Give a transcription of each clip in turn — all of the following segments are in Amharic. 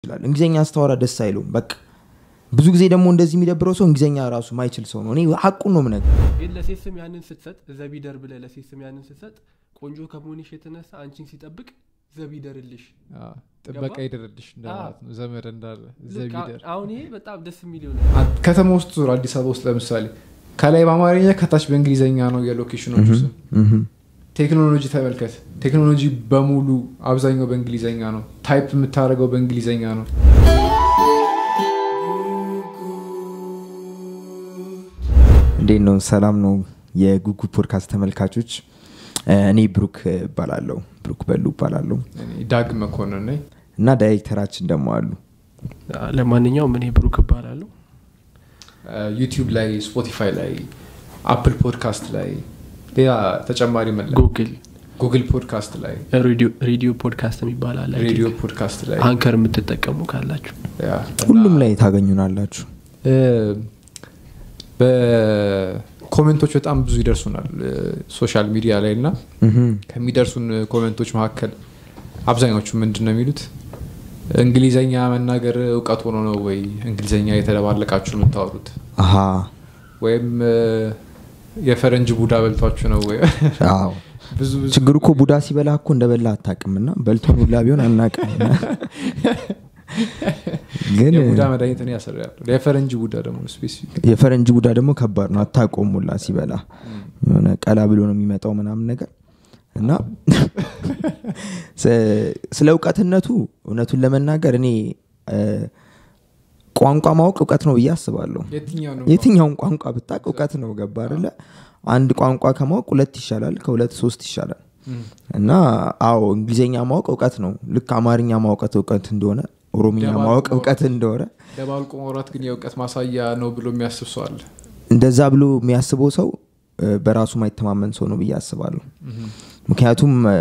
ይችላል እንግሊዝኛ ስታወራ ደስ አይለውም በቃ ብዙ ጊዜ ደግሞ እንደዚህ የሚደብረው ሰው እንግሊዝኛ ራሱ ማይችል ሰው ነው እኔ ሀቁን ነው ምነግር ግን ለሴት ስም ያንን ስትሰጥ ዘቢደር ብለህ ለሴት ስም ያንን ስትሰጥ ቆንጆ ከመሆንሽ የተነሳ አንቺን ሲጠብቅ ዘቢደርልሽ አዎ፣ ጥበቃ ይደረድሽ እንደማለት ነው ዘመድ እንዳለ ልክ ዘቢደር አሁን ይሄ በጣም ደስ የሚል ይሆናል አ- ከተማ ውስጥ ዙር አዲስ አበባ ውስጥ ለምሳሌ ከላይ በአማርኛ ከታች በእንግሊዝኛ ነው የሎኬሽኖቹ ስም ቴክኖሎጂ ተመልከት ቴክኖሎጂ በሙሉ አብዛኛው በእንግሊዝኛ ነው ታይፕ የምታደርገው በእንግሊዝኛ ነው እንዴት ነው ሰላም ነው የጉጉ ፖድካስት ተመልካቾች እኔ ብሩክ እባላለሁ ብሩክ በሉ እባላለሁ እኔ ዳግ መኮንን ነኝ እና ዳይሬክተራችን ደግሞ አሉ ለማንኛውም እኔ ብሩክ እባላለሁ ዩቲዩብ ላይ ስፖቲፋይ ላይ አፕል ፖድካስት ላይ ሌላ ተጨማሪ መለ ጉግል ጉግል ፖድካስት ላይ ሬዲዮ- ሬዲዮ ፖድካስት የሚባል አለ ሬዲዮ ፖድካስት ላይ አንከር የምትጠቀሙ ካላችሁ ያ፣ ሁሉም ላይ ታገኙናላችሁ እ፣ በኮሜንቶች በጣም ብዙ ይደርሱናል እ፣ ሶሻል ሚዲያ ላይ እና ምሁም። ከሚደርሱን ኮሜንቶች መካከል አብዛኞቹ ምንድን ነው የሚሉት እንግሊዘኛ መናገር እውቀት ሆኖ ነው ወይ እንግሊዘኛ የተደባለቃችሁ ነው የምታወሩት አሀ ወይም እ፣ የፈረንጅ ቡዳ በልቷችሁ ነው ወይ አዎ ብዙ ብዙ ችግሩ እኮ ቡዳ ሲበላ እኮ እንደበላ አታቅምና በልቶን ሁላ ቢሆን አናቅም ግን የቡዳ መድኃኒት ነው ያሰራ የፈረንጅ ቡዳ ደግሞ ስፔሲፊክ የፈረንጅ ቡዳ ደግሞ ከባድ ነው አታቆም ሁላ ሲበላ የሆነ ቀላ ብሎ ነው የሚመጣው ምናምን ነገር እና ስ- ስለ እውቀትነቱ እውነቱን ለመናገር እኔ እ፣ ቋንቋ ማወቅ እውቀት ነው ብዬ አስባለሁ የትኛው ነው የትኛውን ቋንቋ ብታቅ እውቀት ነው ገባ አይደለ አንድ ቋንቋ ከማወቅ ሁለት ይሻላል ከሁለት ሶስት ይሻላል እም፣ እና አዎ እንግሊዝኛ ማወቅ እውቀት ነው ልክ አማርኛ ማውቀት እውቀት እንደሆነ ኦሮምኛ ደባልቆ ማወቅ ማውራት። እውቀት እንደሆነ ደባልቆ ማውራት ግን የእውቀት ማሳያ ነው ብሎ የሚያስብ ሰው አለ እንደዛ ብሎ የሚያስበው ሰው እ፣ በራሱ ማይተማመን ሰው ነው ብዬ አስባለሁ እም፣ ምክንያቱም እ፣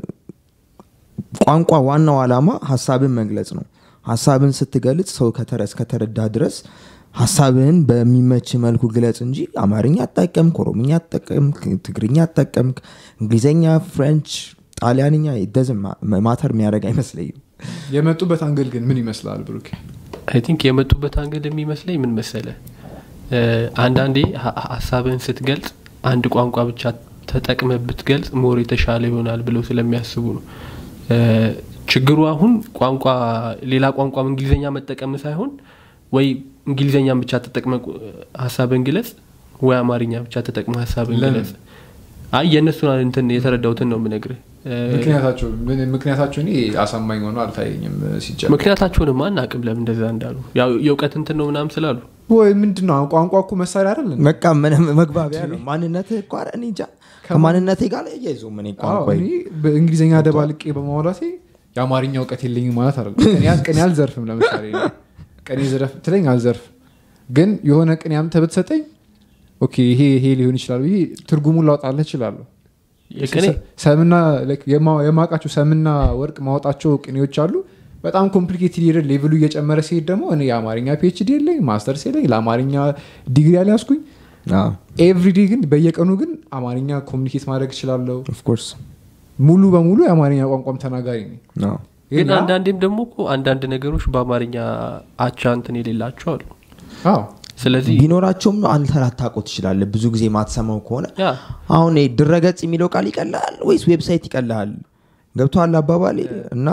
ቋንቋ ዋናው ዓላማ ሀሳብን መግለጽ ነው ሀሳብን ስትገልጽ ሰው ከተረስ ከተረዳ ድረስ ሀሳብህን በሚመች መልኩ ግለጽ እንጂ አማርኛ አጠቀምክ ኦሮምኛ አጠቀምክ ትግርኛ አጠቀምክ እንግሊዝኛ ፍሬንች ጣሊያንኛ ደዝም ማተር የሚያደርግ አይመስለኝም የመጡበት አንግል ግን ምን ይመስላል ብሩክ አይ ቲንክ የመጡበት አንገድ የሚመስለኝ ምን መሰለ እ፣ አንዳንዴ ሀ- ሀሳብህን ስትገልጽ አንድ ቋንቋ ብቻ ተጠቅመ ብትገልጽ ሞር የተሻለ ይሆናል ብለው ስለሚያስቡ ነው እ፣ ችግሩ አሁን ቋንቋ ሌላ ቋንቋም እንግሊዝኛ መጠቀም ሳይሆን ወይ እንግሊዝኛን ብቻ ተጠቅመ ቁ- ሀሳብን ግለጽ ወይ አማርኛ ብቻ ተጠቅመ ሀሳብን ለምን? ግለጽ አይ የእነሱን እንትን የተረዳሁትን ነው ምነግርህ እ፣ ምክንያታቸው ምን- ምክንያታቸው እኔ አሳማኝ ሆኖ አልታየኝም ሲጀምር ምክንያታቸውንም አናቅም ለምን እንደዛ እንዳሉ ያው የእውቀት እንትን ነው ምናምን ስላሉ ወይ ምንድን ነው ቋንቋ እኮ መሳሪያ አይደል እንዴ? በቃ ምንም መግባቢያ ነው ማንነት እኮ ኧረ እኔ እንጃ ከማንነቴ ጋር እያይዞ ምን አዎ፣ ቋንቋ እኔ በእንግሊዝኛ ደባልቄ በማውራቴ የአማርኛ እውቀት የለኝም ማለት አይደለም ቅኔ አል- ቅኔ አልዘርፍም ለምሳሌ እኔ ቅኔ ዝረፍ ትለኝ አልዘርፍ ግን የሆነ ቅኔ አምጥተህ ብትሰጠኝ ኦኬ ይሄ ይሄ ሊሆን ይችላል ብዬ ትርጉሙን ላውጣልህ እችላለሁ የቅኔ ሰ- ሰምና like የማ- የማውቃቸው ሰምና ወርቅ ማወጣቸው ቅኔዎች አሉ በጣም ኮምፕሊኬትድ ሄደ ሌቭሉ እየጨመረ ሲሄድ ደግሞ እኔ የአማርኛ ፒኤችዲ የለኝ ማስተርስ የለኝ ለአማርኛ ዲግሪ አልያዝኩኝ ኤቭሪዴ ግን በየቀኑ ግን አማርኛ ኮሚኒኬት ማድረግ እችላለሁ ኦፍኮርስ ሙሉ በሙሉ የአማርኛ ቋንቋም ተናጋሪ ነኝ ግን ያ- አንዳንዴም ደግሞ እኮ አንዳንድ ነገሮች በአማርኛ አቻ እንትን የሌላቸው አሉ አዎ ስለዚህ ቢኖራቸውም አንተ ላታውቀው ትችላለህ ብዙ ጊዜ ማትሰማው ከሆነ ያ አሁን ይሄ ድረገጽ የሚለው ቃል ይቀልሃል ወይስ ዌብሳይት ይቀልሃል ገብተዋል አባባሌ እና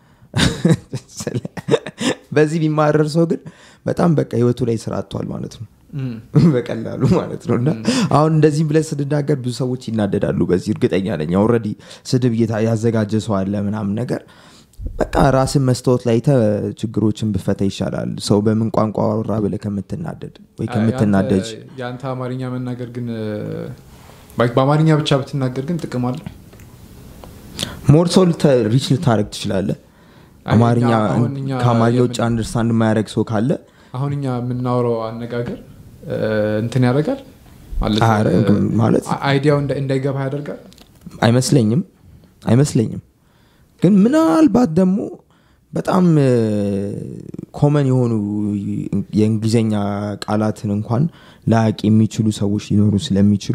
ስለ- በዚህ ቢማረር ሰው ግን በጣም በቃ ህይወቱ ላይ ስራ አጥቷል ማለት ነው በቀላሉ ማለት ነው እና አሁን እንደዚህም ብለን ስንናገር ብዙ ሰዎች ይናደዳሉ በዚህ እርግጠኛ ነኝ ኦልሬዲ ስድብ እየታ- ያዘጋጀ ሰው አለ ምናምን ነገር በቃ ራስን መስታወት ላይ ተ ችግሮችን ብፈታ ይሻላል ሰው በምን ቋንቋ አወራ ብለህ ከምትናደድ ወይ ከምትናደጅ የአንተ- የአንተ አማርኛ መናገር ግን ባይ- በአማርኛ ብቻ ብትናገር ግን ጥቅም አለ ሞር ሰው ሪች ልታደረግ ትችላለህ አይ፣ አማርኛ እኛ- አሁን እኛ ከአማርኛ ውጭ የምን- አንደርስታንድ የማያደረግ ሰው ካለ አሁን እኛ የምናወራው አነጋገር እ፣ እንትን ያደርጋል ማለት አረ፣ እ፣ ማለት አ- አይዲያው እንዳ- እንዳይገባ ያደርጋል አይመስለኝም አይመስለኝም ግን ምናልባት ደግሞ በጣም ኮመን የሆኑ የእንግሊዝኛ ቃላትን እንኳን ላያቅ የሚችሉ ሰዎች ሊኖሩ ስለሚችሉ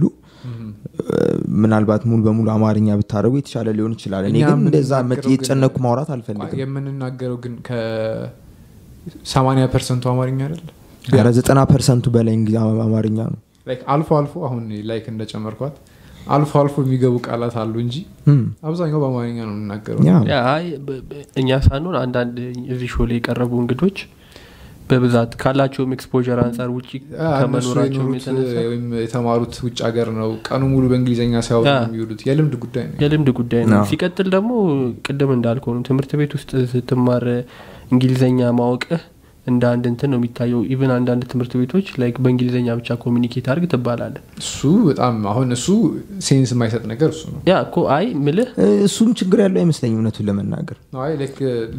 ምናልባት ሙሉ በሙሉ አማርኛ ብታደረጉ የተሻለ ሊሆን ይችላል እኔ እኛ ግን እንደዛ የምንናገረው ግን- የተጨነኩ ማውራት አልፈልግም የምንናገረው ግን ከ- ሰማኒያ ፐርሰንቱ አማርኛ አይደለ ኧረ ዘጠና ፐርሰንቱ በላይ እንግሊዝ አማርኛ ነው ላይክ አልፎ አልፎ አሁን ላይክ እንደጨመርኳት አልፎ አልፎ የሚገቡ ቃላት አሉ እንጂ እም፣ አብዛኛው በአማርኛ ነው የምናገረው ያ ያ አይ በ- በ- እኛ ሳንሆን አንዳንድ እዚህ ሾ ላይ የቀረቡ እንግዶች በብዛት ካላቸውም ኤክስፖዠር አንጻር ውጭ አ፣ እነሱ ከመኖራቸውም የኖሩት የተነሳ ወይም የተማሩት ውጭ ሀገር ነው ቀኑ ሙሉ በእንግሊዝኛ ሲያወሩ ያ። ነው የሚውሉት የልምድ ጉዳይ ነው የልምድ ጉዳይ ነው አዎ። ሲቀጥል ደግሞ ቅድም እንዳልከው ነው ትምህርት ቤት ውስጥ ስትማር እንግሊዘኛ ማወቅህ እንደ አንድ እንትን ነው የሚታየው ኢቨን አንዳንድ ትምህርት ቤቶች ላይክ በእንግሊዝኛ ብቻ ኮሚኒኬት አድርግ ትባላለ እሱ በጣም አሁን እሱ ሴንስ የማይሰጥ ነገር እሱ ነው ያ እኮ አይ ምልህ እ፣ እሱም ችግር ያለው አይመስለኝም እውነቱን ለመናገር አይ ላይክ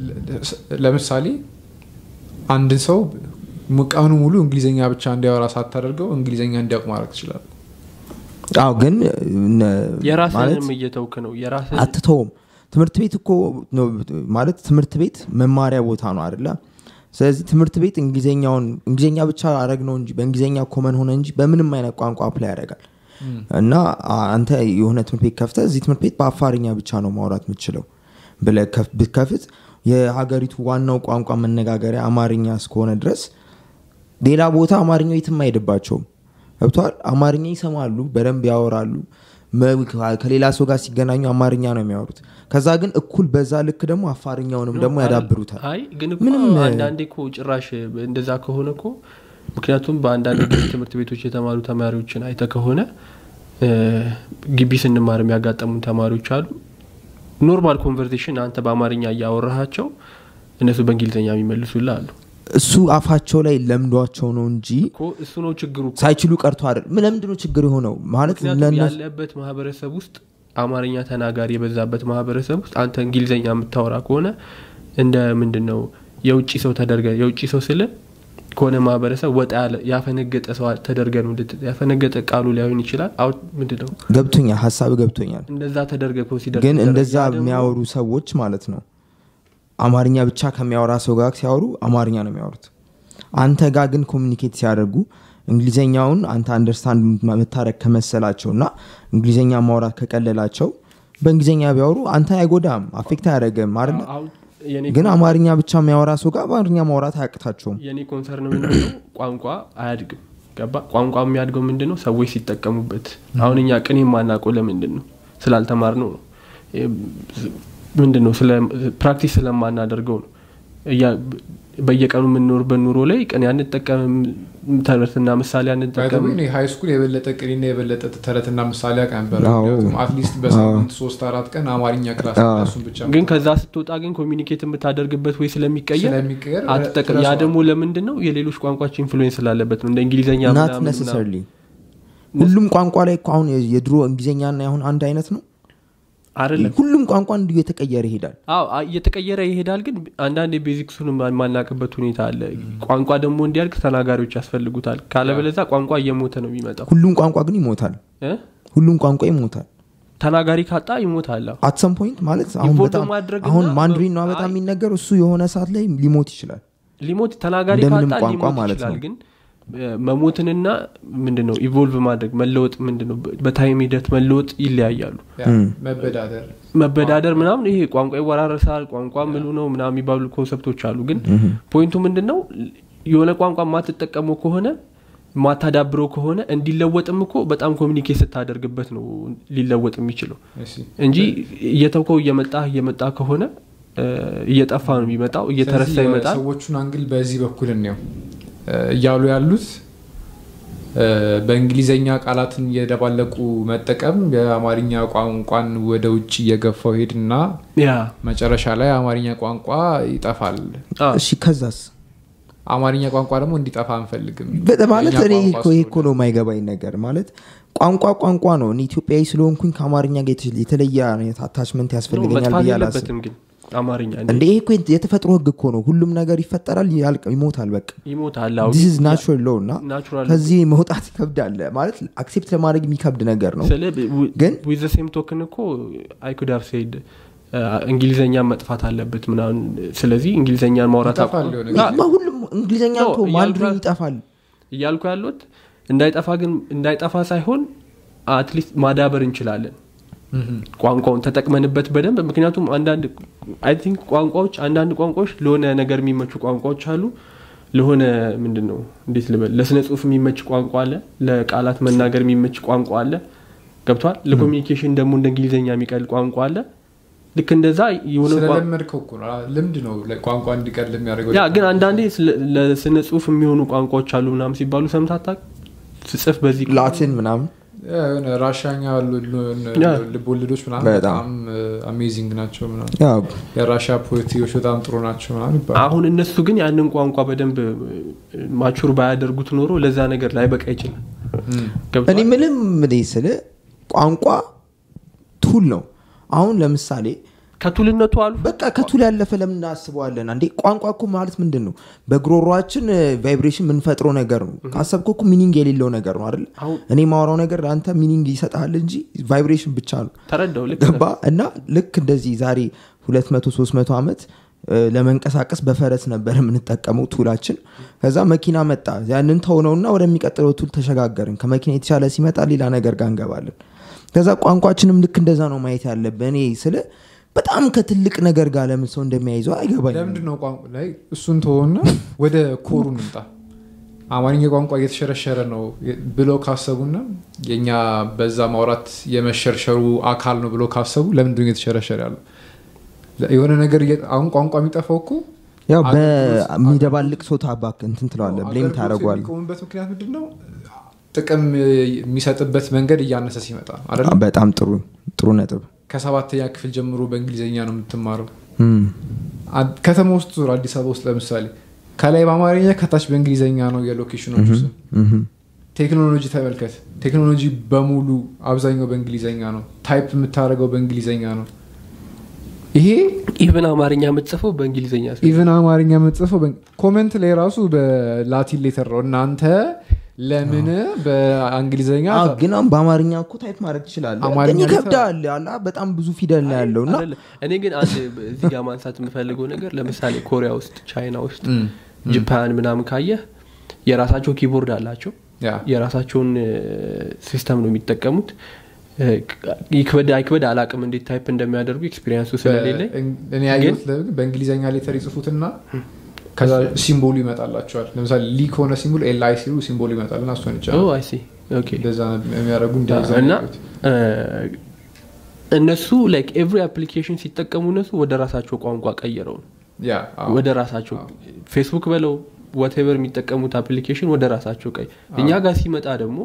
ለምሳሌ አንድን ሰው ሙ- ቀኑ ሙሉ እንግሊዝኛ ብቻ እንዲያወራ ሳታደርገው እንግሊዝኛ እንዲያውቅ ማድረግ ትችላል አዎ ግን እነ- ማለት የራስህንም እየተውክ ነው የራስህ አትተውም ትምህርት ቤት እኮ ነው ማለት ትምህርት ቤት መማሪያ ቦታ ነው አይደለ ስለዚህ ትምህርት ቤት እንግሊዝኛውን እንግሊዝኛ ብቻ አረግ ነው እንጂ በእንግሊዝኛ ኮመን ሆነ እንጂ በምንም አይነት ቋንቋ አፕላይ ያደርጋል እና አ- አንተ የሆነ ትምህርት ቤት ከፍተ እዚህ ትምህርት ቤት በአፋርኛ ብቻ ነው ማውራት የምችለው ብለ ብትከፍት የሀገሪቱ ዋናው ቋንቋ መነጋገሪያ አማርኛ እስከሆነ ድረስ ሌላ ቦታ አማርኛው የትም አይሄድባቸውም ገብተዋል አማርኛ ይሰማሉ በደንብ ያወራሉ መ- ከሌላ ሰው ጋር ሲገናኙ አማርኛ ነው የሚያወሩት ከዛ ግን እኩል በዛ ልክ ደግሞ አፋርኛውንም ደግሞ ያዳብሩታል አይ ግን እኮ ምንም፣ አንዳንዴ እኮ ጭራሽ እንደዛ ከሆነ እኮ ምክንያቱም በአንዳንድ ጊዜ ትምህርት ቤቶች የተማሩ ተማሪዎችን አይተ ከሆነ እ፣ ግቢ ስንማር የሚያጋጠሙን ተማሪዎች አሉ ኖርማል ኮንቨርሴሽን አንተ በአማርኛ እያወራሃቸው እነሱ በእንግሊዝኛ የሚመልሱልህ አሉ እሱ አፋቸው ላይ ለምዷቸው ነው እንጂ እኮ እሱ ነው ችግሩ እኮ። ሳይችሉ ቀርቶ አይደል ምን ለምንድን ነው ችግር የሆነው ማለት ምክንያቱም ለእነሱ ያለበት ማህበረሰብ ውስጥ አማርኛ ተናጋሪ የበዛበት ማህበረሰብ ውስጥ አንተ እንግሊዝኛ የምታወራ ከሆነ እንደ ምንድን ነው የውጭ ሰው ተደርገ የውጭ ሰው ስለ ከሆነ ማህበረሰብ ወጣ ያለ ያፈነገጠ ሰው ተደርገ ነው እንድት- ያፈነገጠ ቃሉ ላይሆን ይችላል አው ምንድን ነው ገብቶኛል ሀሳብ ገብቶኛል እንደዛ ተደርገ ኮንሲደር ግን ሲደረግ እንደዛ ያ ደግሞ- የሚያወሩ ሰዎች ማለት ነው አማርኛ ብቻ ከሚያወራ ሰው ጋር ሲያወሩ አማርኛ ነው የሚያወሩት አንተ ጋር ግን ኮሚኒኬት ሲያደርጉ እንግሊዝኛውን አንተ አንደርስታንድ መታረግ ከመሰላቸው እና እንግሊዝኛ ማውራት ከቀለላቸው በእንግሊዝኛ ቢያወሩ አንተ አይጎዳም አፌክት አያደረግም አይደለ አሁን የኔ ግን አማርኛ ብቻ የሚያወራ ሰው ጋር በአማርኛ ማውራት አያቅታቸውም የኔ ኮንሰርን ምንድነው ቋንቋ አያድግም ገባ ቋንቋ የሚያድገው ምንድን ነው ሰዎች ሲጠቀሙበት አሁን እኛ ቅኔ የማናውቀው ለምንድን ነው ስላልተማር ነው ነው ምንድን ነው ፕራክቲስ ስለማናደርገው ነው እያ- በየቀኑ የምንኖርበት ኑሮ ላይ ቅኔ አንጠቀምም ተረትና ምሳሌ አንጠቀምም ሀይ ስኩል የበለጠ ቅኔና የበለጠ ተረትና ምሳሌ ያውቅ ነበር አዎ። አትሊስት በሳምንት ሶስት አራት ቀን አማርኛ ክላስ አዎ። እሱን ብቻ ግን ከዛ ስትወጣ ግን ኮሚኒኬት የምታደርግበት ወይ ስለሚቀየር ስለሚቀየር አትጠቀም ያ ትረሳዋለህ። ደግሞ ለምንድን ነው የሌሎች ቋንቋች ኢንፍሉዌንስ ስላለበት ነው እንደ እንግሊዝኛ ናት ምናምን ምናምን። ነሰሰርሊ ሁሉም ቋንቋ ላይ እኮ አሁን የድሮ እንግሊዝኛና አሁን አንድ አይነት ነው አይደለም ሁሉም ቋንቋ እንዲሁ የተቀየረ ይሄዳል አዎ አ- እየተቀየረ ይሄዳል ግን አንዳንድ የቤዚክሱን የማናቅበት ሁኔታ አለ ቋንቋ ደግሞ እንዲያድግ ተናጋሪዎች ያስፈልጉታል ካለበለዛ ቋንቋ እየሞተ ነው የሚመጣው ሁሉም ቋንቋ ግን ይሞታል እ? ሁሉም ቋንቋ ይሞታል ተናጋሪ ካጣ ይሞታል አዎ። አትሰም ፖይንት ማለት አሁን ኢንቮልቭ በጣም ማድረግና አሁን ማንድሪን ነው በ- በጣም አይ- የሚነገር እሱ የሆነ ሰዓት ላይ ሊሞት ይችላል ሊሞት ተናጋሪ እንደምንም ካጣ ቋንቋ ሊሞት ማለት ይችላል ነው። ግን እ፣ መሞትንና ምንድን ነው ኢቮልቭ ማድረግ መለወጥ ምንድን ነው በታይም ሂደት መለወጥ ይለያያሉ ያ፣ መበዳደር መበዳደር ምናምን ይሄ ቋንቋ ይወራረሳል ቋንቋ ምሉ ነው ምናምን የሚባሉ ኮንሰፕቶች አሉ ግን ፖይንቱ ምንድን ነው የሆነ ቋንቋ የማትጠቀመው ከሆነ ማታዳብረው ከሆነ እንዲለወጥም እኮ በጣም ኮሚኒኬት ስታደርግበት ነው ሊለወጥ የሚችለው እሺ። እንጂ እየተውከው እየመጣ እየመጣ ከሆነ እ፣ እየጠፋ ነው የሚመጣው እየተረሳ ስለዚህ ይመጣል የሰዎቹን አንግል በዚህ በኩል እንየው እ፣ እያሉ ያሉት እ፣ በእንግሊዘኛ ቃላትን እየደባለቁ መጠቀም የአማርኛ ቋንቋን ወደ ውጭ እየገፋው ሄድና ያ መጨረሻ ላይ አማርኛ ቋንቋ ይጠፋል አ፣ እሺ ከዛስ አማርኛ ቋንቋ ደግሞ እንዲጠፋ አንፈልግም በ- ማለት የእኛ እኔ ቋንቋ እኮ ይሄ እኮ ስለሆነ። ነው የማይገባኝ ነገር ማለት ቋንቋ ቋንቋ ነው እኔ ኢትዮጵያዊ ስለሆንኩኝ ከአማርኛ ጋር የተ- የተለየ አይነት አታችመንት ነው ያስፈልገኛል መጥፋት ብዬ አላስብም የለበትም ግን አማርኛ እንደ ይሄ እኮ የተፈጥሮ ህግ እኮ ነው ሁሉም ነገር ይፈጠራል ያልቅ ይሞታል በቃ ይሞታል አዎ። ዲስ ናቹራል ሎ እና ናቹራል ከዚህ መውጣት ይከብዳል ማለት አክሴፕት ለማድረግ የሚከብድ ነገር ነው ስለ ግን ዊዘ ሴም ቶክን እኮ አይኩድ ሀቭ ሴድ እንግሊዝኛ መጥፋት አለበት ምናምን ስለዚህ እንግሊዝኛን ማውራት አቁ- ይጠፋል የሆነ አ- ማ- ሁሉም እንግሊዝኛ ነው፣ ቶ ማንድሪን እያልኩ- ይጠፋል እያልኩ ያሉት እንዳይጠፋ ግን እንዳይጠፋ ሳይሆን አትሊስት ማዳበር እንችላለን ቋንቋውን ተጠቅመንበት በደንብ ምክንያቱም አንዳንድ አይ ቲንክ ቋንቋዎች አንዳንድ ቋንቋዎች ለሆነ ነገር የሚመቹ ቋንቋዎች አሉ ለሆነ ምንድን ነው እንዴት ልበል ለስነ ጽሁፍ የሚመች ቋንቋ አለ ለቃላት መናገር የሚመች ቋንቋ አለ ገብቷል ለኮሚኒኬሽን ደግሞ እንደ እንግሊዝኛ የሚቀል ቋንቋ አለ ልክ እንደዛ የሆነ ቋ- ስለለመድከው እኮ ነው ልምድ ነው ላይ ቋንቋ እንዲቀል የሚያደርገው ያ ግን አንዳንዴ ስለ- ለስነ ጽሁፍ የሚሆኑ ቋንቋዎች አሉ ምናምን ሲባሉ ሰምታታ ስጽፍ በዚህ ላቲን ምናምን ያ የሆነ ራሻኛ ያ። ልቦልዶች ምናምን በጣም። በጣም አሜዚንግ ናቸው ምናምን ያው የራሻ ፖኤትሪዎች በጣም ጥሩ ናቸው ምናምን ይባላል አሁን እነሱ ግን ያንን ቋንቋ በደንብ ማቹር ባያደርጉት ኖሮ ለዛ ነገር ላይ በቃ ይችላል እም። ገብቶሃል? እኔ ምንም ምን ስል ቋንቋ ቱል ነው አሁን ለምሳሌ ከቱልነቱ አሉ በቃ ከቱል ያለፈ ለምን እናስበዋለን አንዴ ቋንቋ እኮ ማለት ምንድን ነው በጉሮሯችን ቫይብሬሽን የምንፈጥረው ነገር ነው ካሰብከው እኮ ሚኒንግ የሌለው ነገር ነው አይደል አሁን እኔ ማወራው ነገር ለአንተ ሚኒንግ ይሰጥሃል እንጂ ቫይብሬሽን ብቻ ነው ተረዳው ልክ ገባ እና ልክ እንደዚህ ዛሬ 200 300 ዓመት እ፣ ለመንቀሳቀስ በፈረስ ነበር የምንጠቀመው ቱላችን ከዛ መኪና መጣ ያንን ተውነውና ወደሚቀጥለው ቱል ተሸጋገርን ከመኪና የተሻለ ሲመጣ ሌላ ነገር ጋር እንገባለን ከዛ ቋንቋችንም ልክ እንደዛ ነው ማየት ያለብን እኔ ስለ በጣም ከትልቅ ነገር ጋር ለምን ሰው እንደሚያይዘው አይገባኝ ለምንድን ነው ቋንቋ ላይ እሱን ተሆና ወደ ኮሩ እንምጣ አማርኛ ቋንቋ እየተሸረሸረ ነው ብለው ካሰቡና የኛ በዛ ማውራት የመሸርሸሩ አካል ነው ብለው ካሰቡ ለምንድን ነው እየተሸረሸረ ያለው የሆነ ነገር እየ- አሁን ቋንቋ የሚጠፋው እኮ ያው አገልግሎት- በሚደባልቅ ሰው ታባክ እንትን ትለዋለ ብሌም አገልግሎት ታደረጓል የሚቆሙበት ምክንያት ምንድን ነው ጥቅም የሚሰጥበት መንገድ እያነሰ ሲመጣ አይደለም በጣም ጥሩ ጥሩ ነጥብ ከሰባተኛ ክፍል ጀምሮ በእንግሊዝኛ ነው የምትማረው እም፣ አድ- ከተማ ውስጥ ዙር አዲስ አበባ ውስጥ ለምሳሌ ከላይ በአማርኛ ከታች በእንግሊዝኛ ነው የሎኬሽኖቹ ስም እም፣ ቴክኖሎጂ ተመልከት ቴክኖሎጂ በሙሉ አብዛኛው በእንግሊዝኛ ነው ታይፕ የምታደርገው በእንግሊዝኛ ነው ይሄ ኢቨን አማርኛ የምትጽፈው በእንግሊዝኛ ሲሆን ኢቨን አማርኛ የምጽፈው ኮመንት ላይ ራሱ በላቲን ሌተር ነው እናንተ ለምን በእንግሊዝኛ አዎ፣ ግን አሁን በአማርኛ እኮ ታይፕ ማድረግ ትችላለ አማርኛ ግን ላይ ይከብዳል አላ በጣም ብዙ ፊደል ነው ያለው እና አይደለም። እኔ ግን አንድ እዚህ ጋር ማንሳት የምፈልገው ነገር ለምሳሌ ኮሪያ ውስጥ ቻይና ውስጥ ጃፓን ምናምን ካየህ የራሳቸው ኪቦርድ አላቸው ያ የራሳቸውን ሲስተም ነው የሚጠቀሙት እ፣ ይክበድ አይክበድ አላቅም እንዴት ታይፕ እንደሚያደርጉ ኤክስፒሪንሱ ስለሌለኝ እኔ ያየሁት ለምን በእንግሊዝኛ ሌተር ይጽፉትና ከዛ ሲምቦሉ ይመጣላቸዋል ለምሳሌ ሊ ከሆነ ሲምቦል ኤል አይ ሲሉ ሲምቦሉ ይመጣልና እሱን ኦ ይቻላል አይ ሲ ኦኬ እንደዛ የሚያደርጉ እንደዛ እና ነው ያየሁት። እ፣ እነሱ ላይክ ኤቭሪ አፕሊኬሽን ሲጠቀሙ እነሱ ወደ ራሳቸው ቋንቋ ቀይረው ነው ያ አዎ። ወደ ራሳቸው ፌስቡክ በለው ወቴቨር የሚጠቀሙት አፕሊኬሽን ወደ ራሳቸው ቀይ እኛ ጋር ሲመጣ ደግሞ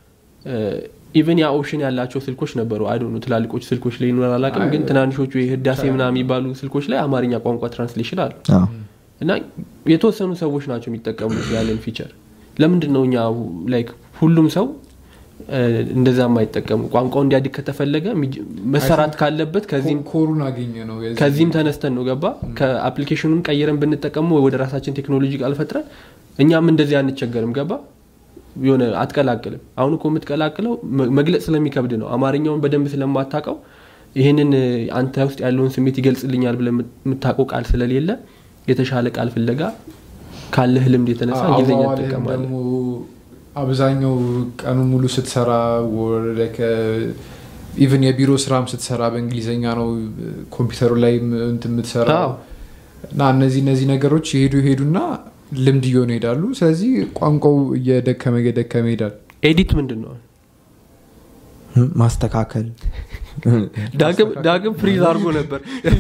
ኢቨን ያ ኦፕሽን ያላቸው ስልኮች ነበሩ አይ ነው ትላልቆች ስልኮች ላይ ይኖራል አላውቅም ግን ትናንሾቹ የህዳሴ ምናምን የሚባሉ ስልኮች ላይ አማርኛ ቋንቋ ትራንስሌሽን አሉ አዎ። እና የተወሰኑ ሰዎች ናቸው የሚጠቀሙት ያንን ፊቸር ለምንድን ነው እኛ ላይክ ሁሉም ሰው እ፣ እንደዛ የማይጠቀሙ ቋንቋው እንዲያድግ ከተፈለገ ሚጅ- መሰራት ካለበት ከዚህም ኮ- ኮሩን አገኘ ነው የዚህ- ከዚህም ተነስተን ነው ገባ ከአፕሊኬሽኑን ቀይረን ብንጠቀሙ ወደ ራሳችን ቴክኖሎጂ ቃል ፈጥረን እኛም እንደዚህ አንቸገርም ገባ የሆነ አትቀላቅልም አሁን እኮ የምትቀላቅለው መ- መግለጽ ስለሚከብድ ነው አማርኛውን በደንብ ስለማታውቀው ይህንን እ፣ አንተ ውስጥ ያለውን ስሜት ይገልጽልኛል ብለ የምታውቀው ቃል ስለሌለ የተሻለ ቃል ፍለጋ ካለህ ልምድ የተነሳ እንግሊዝኛ አዋዋልህም ትጠቀማለህ ደግሞ አብዛኛው ቀኑ ሙሉ ስትሰራ ኢቨን የቢሮ ስራም ስትሰራ በእንግሊዝኛ ነው ኮምፒውተሩ ላይ እንትን የምትሰራው አዎ። እና እነዚህ እነዚህ ነገሮች የሄዱ ይሄዱና ልምድ እየሆኑ ይሄዳሉ ስለዚህ ቋንቋው እየደከመ እየደከመ ይሄዳል ኤዲት ምንድን ነው እም፣ ማስተካከል ዳግም ዳግም ፍሪዝ አድርጎ ነበር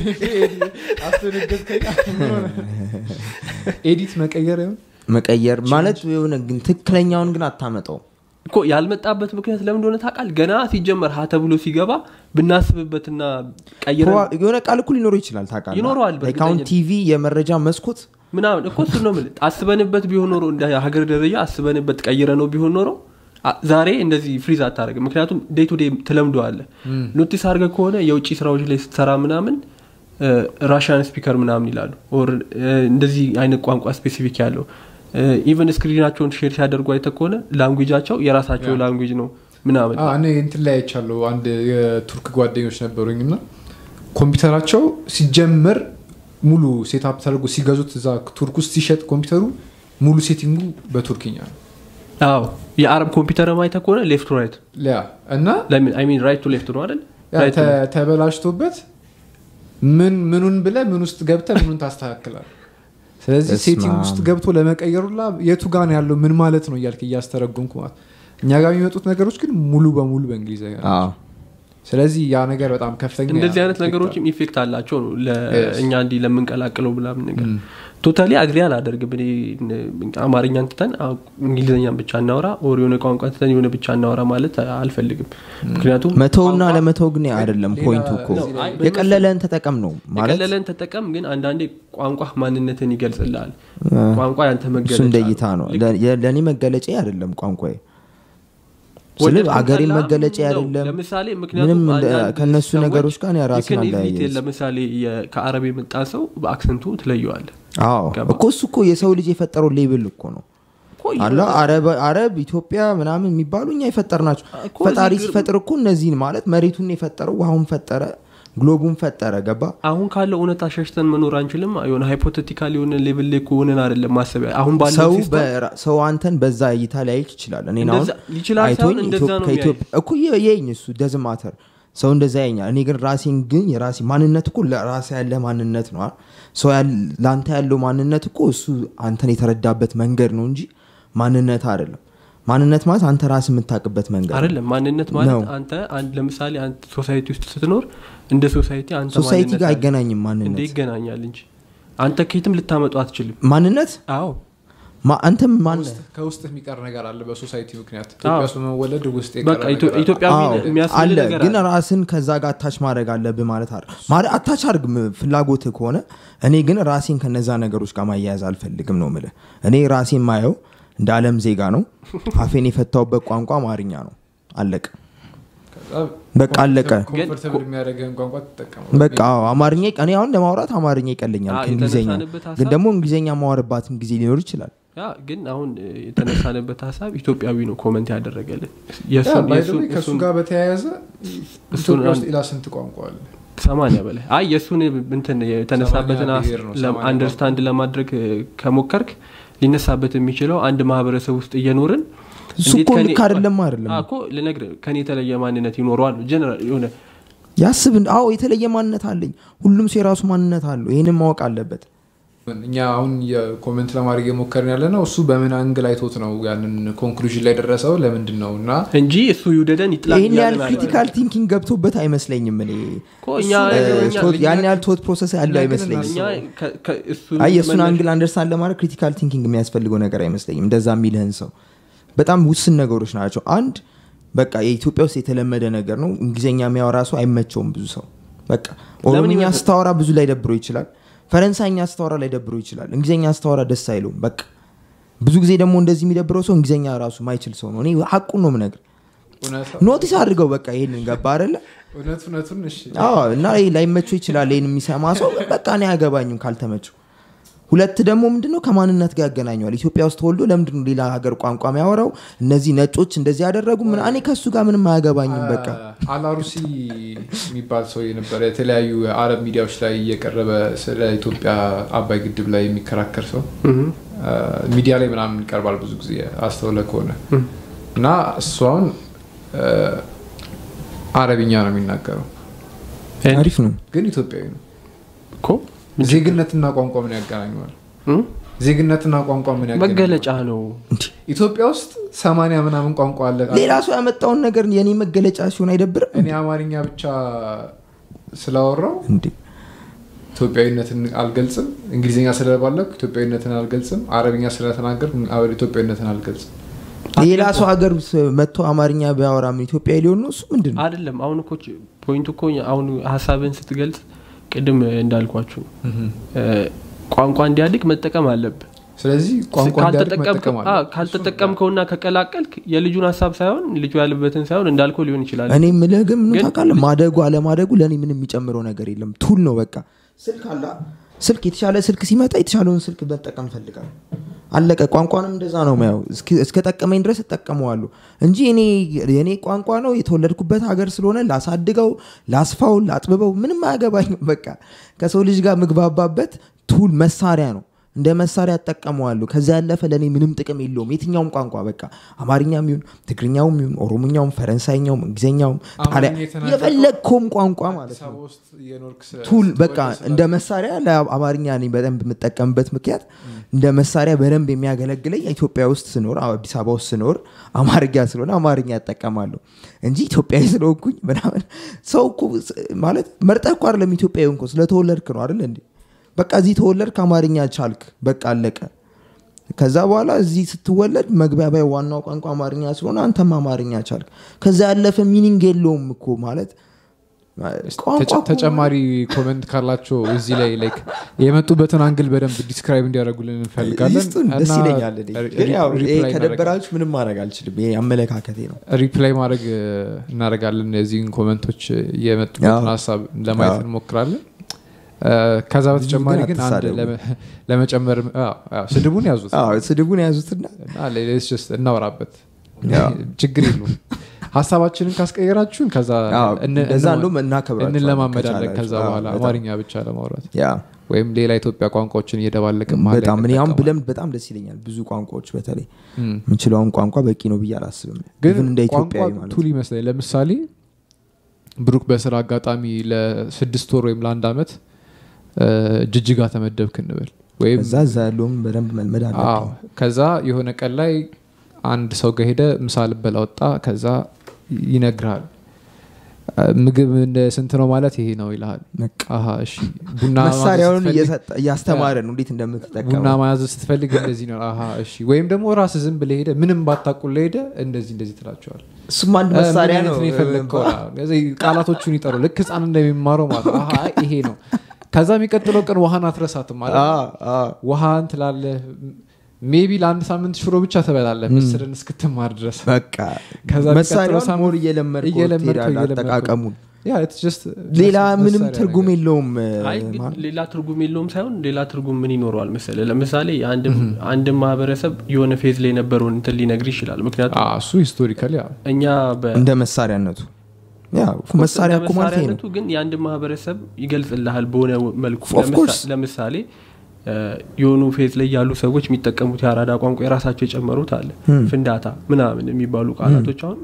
ኤዲት መቀየር ይሆን መቀየር ማለት የሆነ ግን ትክክለኛውን ግን አታመጣው እኮ ያልመጣበት ምክንያት ለምን እንደሆነ ታውቃል ገና ሲጀመር ሀ ተብሎ ሲገባ ብናስብበትና ቀይረን ፕሮባ- የሆነ ቃል እኮ ሊኖረው ይችላል ታውቃለህ ይኖረዋል Like አሁን በእርግጠኝነት። ቲቪ የመረጃ መስኮት ምናምን እኮ እሱ ነው የምልህ አስበንበት ቢሆን ኖሮ እንደ ሀገር ደረጃ አስበንበት ቀይረ ነው ቢሆን ኖሮ አ- ዛሬ እንደዚህ ፍሪዝ አታደርግም ምክንያቱም ዴይ ቱ ዴይ ትለምደዋለ ኖቲስ አድርገህ ከሆነ የውጭ ስራዎች ላይ ስትሰራ ምናምን ራሽያን ስፒከር ምናምን ይላሉ ኦር እንደዚህ አይነት ቋንቋ ስፔሲፊክ ያለው ኢቨን ስክሪናቸውን ሼር ሲያደርጉ አይተ ከሆነ ላንጉጃቸው የራሳቸው ያ። ላንጉጅ ነው ምናምን አዎ፣ እኔ እንትን ላይ አይቻለሁ አንድ የቱርክ ጓደኞች ነበሩኝ እና ኮምፒውተራቸው ሲጀመር ሙሉ ሴታፕ ተደርጎ ሲገዙት እዛ ቱርክ ውስጥ ሲሸጥ ኮምፒውተሩ ሙሉ ሴቲንጉ በቱርክኛ ነው አዎ የአረብ ኮምፒውተር አይተ ከሆነ ሌፍት ራይት ያ እና ሚን ራይት ቱ ሌፍት ነው አይደል ያ ታይትል ተ- ተበላሽቶበት ምን ምኑን ብለ ምን ውስጥ ገብተ ምኑን ታስተካክላል ስለዚህ በስመ ሴቲንግ አብ። ውስጥ ገብቶ ለመቀየሩላ የቱ ጋር ነው ያለው ምን ማለት ነው እያልክ እያስተረጉምኩ ማለት እኛ ጋር የሚመጡት ነገሮች ግን ሙሉ በሙሉ በእንግሊዝኛ ናቸው። አዎ። ስለዚህ ያ ነገር በጣም ከፍተኛ እንደዚህ አይነት ኢፌክት ነገሮችም ኢፌክት አላቸው ነው Yes. ለእኛ እንዲህ ለምንቀላቅለው ምናምን ነገር ቶታሊ አግሪ አላደርግም እኔ አማርኛን ትተን አ- እንግሊዝኛን ብቻ እናውራ ኦር የሆነ ቋንቋ ትተን የሆነ ብቻ እናውራ ማለት አልፈልግም ምክንያቱም መተውና ቋንቋ- ለመተው ግን አይደለም ሌላ- ፖይንቱ እኮ ነው። አይ፣ የቀለለን ተጠቀም ነው ማለት የቀለለን ተጠቀም ግን አንዳንዴ ቋንቋ ማንነትን ይገልጽልሃል ቋንቋ ያንተ እሱ መገለጫ እንደ እይታ ነው ልክ ለ- ለእኔ መገለጫ አይደለም ቋንቋ ስለ ወደድኩም አገሬ ጠላህም መገለጫ ነው። አይደለም ለምሳሌ ምንም ምክንያቱም እንደ- አንዳንድ ከእነሱ ሰዎች ነገሮች ጋር you ራስን can easily አለያየዝ tell ለምሳሌ የ- ከአረብ የመጣ ሰው በአክሰንቱ ትለየዋለ አዎ ገባ? እኮ እሱ እኮ የሰው ልጅ የፈጠረው ሌብል እኮ ነው አለ አረብ አረብ ኢትዮጵያ ምናምን የሚባሉ እኛ የፈጠር ናቸው እኮ ፈጣሪ እዚህ ግር- ሲፈጥር እኮ እነዚህን ማለት መሬቱን የፈጠረው ውሃውን ፈጠረ ግሎቡን ፈጠረ ገባ አሁን ካለው እውነት አሸሽተን መኖር አንችልም የሆነ ሃይፖቴቲካል የሆነ ሌቭል ላይ ሆነን አይደለም ማሰቢያ አሁን ባለው ሰው ሲስተም በራ- ሰው አንተን በዛ እይታ ሊያይክ ይችላል እኔ አሁን እንደዛ- ይችላል አይቶኝ ሳይሆን እንደዛ ኢትዮ- ነው ከኢትዮጵያ እኮ የ- የኝ እሱ ደዝ ማተር ሰው እንደዛ ያኛል እኔ ግን ራሴን ግን የራሴ ማንነት እኮ ለራሴ ያለ ማንነት ነው አይደል? ሰው ያል- ለአንተ ያለው ማንነት እኮ እሱ አንተን የተረዳበት መንገድ ነው እንጂ ማንነት አይደለም ማንነት ማለት አንተ ራስ የምታውቅበት መንገድ ነው። አይደለም ማንነት ማለት ነው። አንተ አንድ ለምሳሌ አንተ ሶሳይቲ ውስጥ ስትኖር እንደ ሶሳይቲ አንተ ሶሳይቲ ማንነት ጋር አለ። አይገናኝም እንደ ማንነት ይገናኛል እንጂ አንተ ከየትም ልታመጡ አትችልም ማንነት አዎ ማ- አንተም ማን ከውስጥ- ከውስጥ የሚቀር ነገር አለ በሶሳይቲ ምክንያት ኢትዮጵያ ውስጥ በመወለድ ውስጥ የቀረ በቃ ኢትዮ- ነገር አለ። ኢትዮጵያዊ አዎ፣ የሚያስብል አለ ነገር ግን አለ ራስን ከዛ ጋር አታች ማድረግ አለብህ ማለት አለ ማረ- አታች አድርግ ም- ፍላጎትህ ከሆነ እኔ ግን ራሴን ከነዛ ነገሮች ጋር ማያያዝ አልፈልግም ነው ምልህ እኔ ራሴን ማየው እንደ አለም ዜጋ ነው አፌን የፈታውበት ቋንቋ አማርኛ ነው አለቀ ከዛ በቃ አለቀ ኮምፎርተብል የሚያደርግህን ቋንቋ ትጠቀመው በቃ አዎ፣ አማርኛ እኔ አሁን ለማውራት አማርኛ ይቀለኛል አዎ፣ ከእንግሊዝኛ የተነሳንበት ግን ሀሳብ- ደግሞ እንግሊዝኛ ማወርባትም ጊዜ ሊኖር ይችላል ያ ግን አሁን እ, የተነሳንበት ሀሳብ ኢትዮጵያዊ ነው ኮመንት ያደረገልን ያ, የእሱን- by the የእሱን- way ከእሱ እሱን ጋር በተያያዘ እሱን ኢትዮጵያ ውስጥ አንድ- ሌላ ስንት ቋንቋ አለ ሰማንያ በላይ አይ የእሱን እንትን የተነሳበትን ሰማንያ ብሔር ነው፣ ሰማንያ አንደርስታንድ ለማድረግ እ, ከሞከርክ ሊነሳበት የሚችለው አንድ ማህበረሰብ ውስጥ እየኖርን እሱ እንዴት እኮ ከኔ- ልክ አይደለም አይደለም አዎ እኮ ልነግርህ ከኔ የተለየ ማንነት ይኖረዋል ጀነራል የሆነ ያስብ አዎ የተለየ ማንነት አለኝ ሁሉም ሰው የራሱ ማንነት አለው ይህንን ማወቅ አለበት እኛ አሁን የኮሜንት ለማድረግ የሞከርን ያለ ነው እሱ በምን አንግል አይቶት ነው ያንን ኮንክሉዥን ላይ ደረሰው ለምንድን ነው እና እንጂ እሱ ይውደደን ይጥላል ይህን ያህል እያልን አይደለም። ክሪቲካል ቲንኪንግ ገብቶበት አይመስለኝም እኔ እኮ እኛ እ, እኛ- ቶት- ያን ያህል ቶት ፕሮሰስ ያለው እኛ ግን አይመስለኝም እኛ ከ- ከ- እሱን አይ የእሱን መነሻ- አንግል አንደርስታንድ ለማድረግ ክሪቲካል ቲንኪንግ የሚያስፈልገው ነገር አይመስለኝም እንደዛ የሚልህን ሰው በጣም ውስን ነገሮች ናቸው አንድ በቃ የኢትዮጵያ ውስጥ የተለመደ ነገር ነው እንግሊዝኛ የሚያወራ ሰው አይመቸውም ብዙ ሰው በቃ ኦሮምኛ ይመቸ- ስታወራ ብዙ ላይ ደብሮ ይችላል ፈረንሳይኛ ስታወራ ላይ ደብሮ ይችላል እንግሊዝኛ ስታወራ ደስ አይለውም በቃ ብዙ ጊዜ ደግሞ እንደዚህ የሚደብረው ሰው እንግሊዝኛ ራሱ ማይችል ሰው ነው እኔ ሀቁን ነው ምነግር እውነት ኖቲስ አድርገው በቃ ይሄንን ገባ አይደለ እውነት እውነቱን እሺ አዎ እና ይሄ ላይመቸው ይችላል ይህን የሚሰማ ሰው በቃ እኔ አያገባኝም ካልተመቸው ሁለት ደግሞ ምንድነው ከማንነት ጋር ያገናኘዋል ኢትዮጵያ ውስጥ ተወልዶ ለምንድነው ሌላ ሀገር ቋንቋ የሚያወራው እነዚህ ነጮች እንደዚህ ያደረጉ ምን እኔ ከሱ ጋር ምንም አያገባኝም በቃ አላሩሲ የሚባል ሰው የነበረ የተለያዩ አረብ ሚዲያዎች ላይ እየቀረበ ስለ ኢትዮጵያ አባይ ግድብ ላይ የሚከራከር ሰው እህ። ሚዲያ ላይ ምናምን ይቀርባል ብዙ ጊዜ አስተውለ ከሆነ እና እሱ አሁን አ፣ አረብኛ ነው የሚናገረው አሪፍ ነው ግን ኢትዮጵያዊ ነው እኮ ዜግነትና ቋንቋ ምን ያገናኘዋል እህ? ዜግነትና ቋንቋ ምን ያገናኘዋል መገለጫ ነው እንዲህ ኢትዮጵያ ውስጥ ሰማንያ ምናምን ቋንቋ አለ ሌላ ሰው ያመጣውን ነገር የኔ መገለጫ ሲሆን አይደብርም እኔ አማርኛ ብቻ ስላወራው እንዴ ኢትዮጵያዊነትን አልገልጽም እንግሊዝኛ ስለባለኩ ኢትዮጵያዊነትን አልገልጽም አረብኛ ስለተናገር ኢትዮጵያዊነትን አልገልጽም ሌላ ሰው ሀገር ስ- መጥቶ አማርኛ ቢያወራ ምን ኢትዮጵያዊ ሊሆን ነው እሱ ምንድን ነው አይደለም አሁን እኮ ች- ፖይንቱ እኮ አሁን ሀሳብን ስትገልጽ ቅድም እንዳልኳችሁ እ፣ ቋንቋ እንዲያድግ መጠቀም አለብህ ስለዚህ ቋንቋ እንዲያድግ መጠቀም ካልተጠቀምከው- አለ አዎ፣ ካልተጠቀምከውና ከቀላቀልክ የልጁን ሀሳብ ሳይሆን ልጁ ያለበትን ሳይሆን እንዳልከው ሊሆን ይችላል እኔ ምልህ ግን ምን ግን- ታውቃለህ ማደጉ አለማደጉ ለእኔ ምንም የሚጨምረው ነገር የለም ቱል ነው በቃ ስልክ አለ ስልክ የተሻለ ስልክ ሲመጣ የተሻለውን ስልክ መጠቀም ፈልጋል አለቀ ቋንቋንም እንደዛ ነው ማየው እስከ ጠቀመኝ ድረስ እጠቀመዋለሁ እንጂ እኔ የእኔ ቋንቋ ነው የተወለድኩበት ሀገር ስለሆነ ላሳድገው ላስፋው ላጥብበው ምንም አያገባኝም በቃ ከሰው ልጅ ጋር ምግባባበት ቱል መሳሪያ ነው እንደ መሳሪያ እጠቀመዋለሁ ከዛ ያለፈ ለእኔ ምንም ጥቅም የለውም የትኛውም ቋንቋ በቃ አማርኛም ይሁን ትግርኛውም ይሁን ኦሮምኛውም ፈረንሳይኛውም እንግሊዝኛውም ጣሊያ አማርኛ የተናገርከው የፈለግከውም ቋንቋ ማለት አዲስ ነው አበባ ውስጥ የኖርክ ስ- ቱል ስትወልድ በቃ ስላለ- እንደ መሳሪያ ለአማርኛ እኔ በደንብ የምጠቀምበት ምክንያት እንደ መሳሪያ በደንብ የሚያገለግለኝ ኢትዮጵያ ውስጥ ስኖር አዲስ አበባ ውስጥ ስኖር አማርኛ ስለሆነ አማርኛ እጠቀማለሁ እንጂ ኢትዮጵያዊ ስለሆንኩኝ ምናምን ሰው እኮ ስ- ማለት መርጠህ እኮ አይደለም ኢትዮጵያዊ እኮ ስለተወለድክ ነው አይደል እንዴ በቃ እዚህ ተወለድክ አማርኛ ቻልክ በቃ አለቀ ከዛ በኋላ እዚህ ስትወለድ መግባቢያ ዋናው ቋንቋ አማርኛ ስለሆነ አንተም አማርኛ ቻልክ ከዛ ያለፈ ሚኒንግ የለውም እኮ ማለት ቋንቋ ተጨ- እኮ ተጨማሪ ኮመንት ካላቸው እዚህ ላይ ላይክ የመጡበትን አንግል በደንብ ዲስክራይብ እንዲያደርጉልን እንፈልጋለን ይስጡን ደስ እና ይለኛል እኔ። ሪ- ግን ያው ይሄ ሪፕላይ ከደበራችሁ ምንም ማድረግ አልችልም ይሄ አመለካከቴ ነው ሪፕላይ ማድረግ እ, እናደርጋለን የዚህን ኮመንቶች የመጡበትን አዎ። ሀሳብ ለማየት አዎ። እንሞክራለን እ፣ ከዛ በተጨማሪ ግን አንድ አትሳደቡ። ለመ- ለመጨመር አዎ፣ አዎ፣ ስድቡን ያዙት አዎ ስድቡን የያዙትና እና ሌትስ ጀስት እናወራበት አዎ። ችግር የለውም ሀሳባችንን ካስቀየራችሁን ከዛ አዎ፣ እን- እንደዛ እን- እንደውም እናከብራቸዋለን እንለማመዳለን ከቻላችሁ። ከዛ አዎ፣ በኋላ በጣም። አማርኛ ብቻ ለማውራት ያ ወይም ሌላ ኢትዮጵያ ቋንቋዎችን እየደባለቅን መሀል ላይ በጣም እኔ አሁን እንጠቀማለን። ብለምድ በጣም ደስ ይለኛል ብዙ ቋንቋዎች በተለይ እም። የምችለውን ቋንቋ በቂ ነው ብዬ አላስብም ግን Even እንደ ቋንቋ ኢትዮጵያዊ ማለት ቱል ይመስላል ለምሳሌ ብሩክ በስራ አጋጣሚ ለስድስት ወር ወይም ለአንድ አመት እ፣ ጅጅጋ ተመደብክ እንበል ወይም ከዛ እዛ ያለውም በደንብ መልመድ አዎ አለብኝ ከዛ የሆነ ቀን ላይ አንድ ሰው ጋር ሄደ ምሳ ልበላ ወጣ ከዛ ይነግርሃል እ፣ ምግብ እንደ ስንት ነው ማለት ይሄ ነው ይልሃል በቃ አሀ እሺ ቡና ማዘዝ መሳሪያውን ስትፈልግ- እየሰጠ- እያስተማረ ነው እንዴት ቡና እንደምትጠቀመው ማያዝ ስትፈልግ እንደዚህ ነው አሀ እሺ ወይም ደግሞ ራስ ዝም ብለህ ሄደ ምንም ባታቁል ሄደ እንደዚህ እንደዚህ ትላቸዋል እሱም አንድ መሳሪያ ነው የፈለግከው ቃላቶቹን ይጠሩ ልክ ህፃን እንደሚማረው ማለት ነው። አሀ ይሄ ነው ከዛ የሚቀጥለው ቀን ውሃን አትረሳትም ማለት ነው። አዎ፣ አዎ። ውሃን ትላለህ ሜቢ ለአንድ ሳምንት ሽሮ ብቻ ትበላለህ ምስርን እስክትማር ድረስ በቃ ከዛ መሳሪያውን የሚቀጥለው ሳምንት ሞር እየለመድከው እየለመድከው ትሄዳለህ እየለመድከው። አጠቃቀሙን ያ it's just ሌላ መሳሪያ ምንም ነገር። ትርጉም የለውም አይ ግን ማለት ሌላ ትርጉም የለውም ሳይሆን ሌላ ትርጉም ምን ይኖረዋል መሰለ ለምሳሌ አንድ ማህበረሰብ የሆነ ፌዝ ላይ የነበረውን እንትን ሊነግር ይችላል ምክንያቱም አዎ፣ እሱ ሂስቶሪካል ያ እኛ በ እንደ መሳሪያነቱ ያ መሳሪያ እኮ ማለት ይሄ ነው መሳሪያነቱ ግን የአንድ ማህበረሰብ ይገልጽልሃል በሆነ መልኩ Of ለምሳ- course. ለምሳሌ እ፣ የሆኑ ፌዝ ላይ ያሉ ሰዎች የሚጠቀሙት የአራዳ ቋንቋ የራሳቸው የጨመሩት አለ ፍንዳታ ምናምን የሚባሉ ቃላቶች አሁን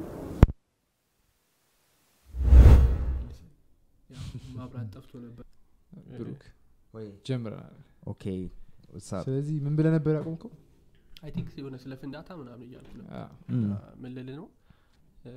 ማብራት ጠፍቶ ነበር ብሩክ ጀምረናል ኦኬ what's up? ስለዚህ ምን ብለህ ነበር ያቆምከው አይ ቲንክ የሆነ ስለ ፍንዳታ ምናምን እያልኩ ነበር አዎ። ም። ምን ልል ነው እ፣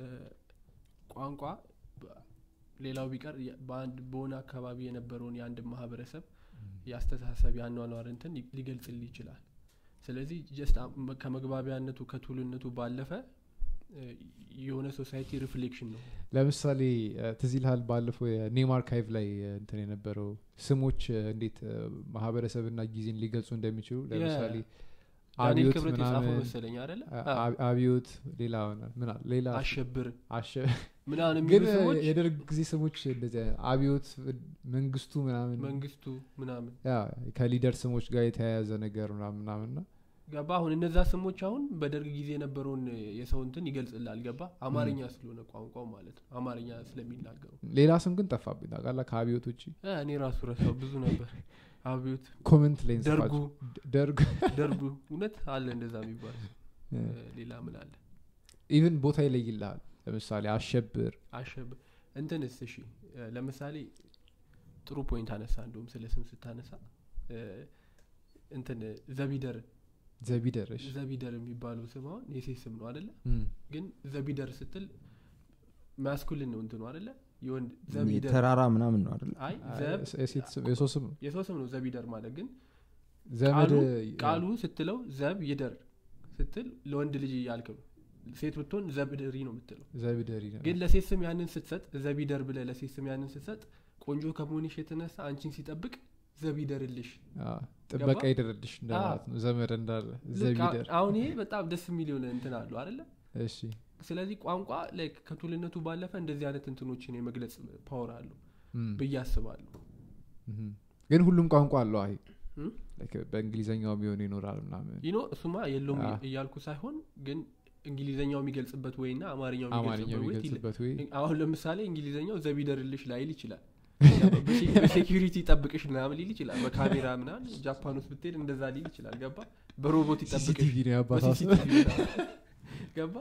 ቋንቋ በ- ሌላው ቢቀር የ- በአንድ በሆነ አካባቢ የነበረውን የአንድ ማህበረሰብ የአስተሳሰብ የአኗኗር እንትን ሊ- ሊገልጽልህ ይችላል ስለዚህ ጀስት ከመግባቢያነቱ ከቱልነቱ ባለፈ እ፣ የሆነ ሶሳይቲ ሪፍሌክሽን ነው ለምሳሌ እ፣ ትዝ ይልሃል ባለፈው የኔም አርካይቭ ላይ እ፣ እንትን የነበረው ስሞች እ፣ እንዴት እ፣ ማህበረሰብና ጊዜን ሊገልጹ እንደሚችሉ ለምሳሌ ዳንኤል አብዮት ክብረት የጻፈው ምናምን መሰለኝ አደለ አ- አ- አብዮት ሌላ ምን አለ? ሌላ አሸብር አሸ ምናምን ግን የሚሉ ሰዎች የደርግ ጊዜ ስሞች እንደዚህ አይነት አብዮት መንግስቱ ምናምን መንግስቱ ምናምን ያ ከሊደር ስሞች ጋር የተያያዘ ነገር ምናምን ምናምን እና ገባ አሁን እነዛ ስሞች አሁን በደርግ ጊዜ የነበረውን የሰው እንትን ይገልጽላል ገባ አማርኛ ስለሆነ ቋንቋው ማለት ነው አማርኛ ስለሚናገሩ ሌላ ስም ግን ጠፋብኝ ታውቃለህ ከአብዮት ውጭ እ፣ እኔ ራሱ ረሳው ብዙ ነበር አብዮት ኮመንት ላይ ደርጉ እንጽፋቸው። ደርጉ ደርጉ እውነት አለ እንደዛ የሚባል እ፣ ሌላ ምን አለ ኢቭን ቦታ ይለይልሃል ለምሳሌ አሸብር አሸብ እንትንስ እሺ እ፣ ለምሳሌ ጥሩ ፖይንት አነሳ እንደውም ስለ ስም ስታነሳ እ፣ እንትን ዘቢደር ዘቢደርሽ ዘቢደር የሚባለው ስም አሁን የሴት ስም ነው አደለ ግን ዘቢደር ስትል ማስኩልን ነው እንትኑ አደለ የወንድ ዘቢደር ተራራ ምናምን ነው አይደል አይ ዘብ የሰው ስም ነው የሰው ስም ነው ዘቢደር ማለት ግን ዘመድ ቃሉ ቃሉ ስትለው ዘብ ይደር ስትል ለወንድ ልጅ እያልክ ነው ሴት ብትሆን ዘብድሪ ነው የምትለው ዘቢደሪ ነው ግን ለሴት ስም ያንን ስትሰጥ ዘቢደር ብለ ለሴት ስም ያንን ስትሰጥ ቆንጆ ከመሆንሽ የተነሳ አንቺን ሲጠብቅ ዘቢደርልሽ አዎ፣ ጥበቃ ገባ? ይደረድሽ እንደማለት ነው ዘመድ እንዳለ ልክ ዘቢደር አሁን ይሄ በጣም ደስ የሚል የሆነ እንትን አለው አደለ እሺ ስለዚህ ቋንቋ ላይክ ከቱልነቱ ባለፈ እንደዚህ አይነት እንትኖችን የመግለጽ ፓወር አለው እም፣ ብዬ አስባለሁ እም። ግን ሁሉም ቋንቋ አለው አይ እም? Like በእንግሊዘኛው ቢሆን ይኖራል ምናምን ይኖ እሱማ የለውም አ። እያልኩ ሳይሆን ግን እንግሊዘኛው የሚገልጽበት ወይና አማርኛው አማርኛው የሚገልጽበት ወይ ይለ- የሚገልጽበት ወይ አሁን ለምሳሌ እንግሊዘኛው ዘቢደርልሽ ላይል ይችላል በሴኪሪቲ ይጠብቅሽ ምናምን ሊል ይችላል በካሜራ ምናምን ጃፓን ውስጥ ብትሄድ እንደዛ ሊል ይችላል ገባ በሮቦት ይጠብቅሽ CCTV ነው ያባሳሰ በCCTV ምናምን። ገባ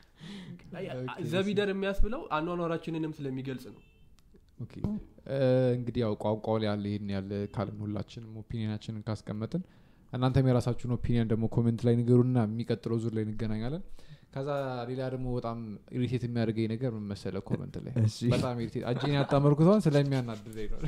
ዘቢደር የሚያስብለው አኗኗራችንንም ስለሚገልጽ ነው ኦኬ። እ፣ እንግዲህ ያው ቋንቋው ላይ ያለ ይሄን ያለ ካልን ሁላችንም ኦፒኒየናችንን ካስቀመጥን እናንተም የራሳችሁን ኦፒኒየን ደግሞ ኮሜንት ላይ ንገሩና የሚቀጥለው ዙር ላይ እንገናኛለን ከዛ ሌላ ደግሞ በጣም ኢሪቴት የሚያደርገኝ ነገር ምን መሰለህ ኮመንት ላይ እሺ። በጣም ኢሪቴት እጄን ያጣመርኩትን ስለሚያናድደኝ ነው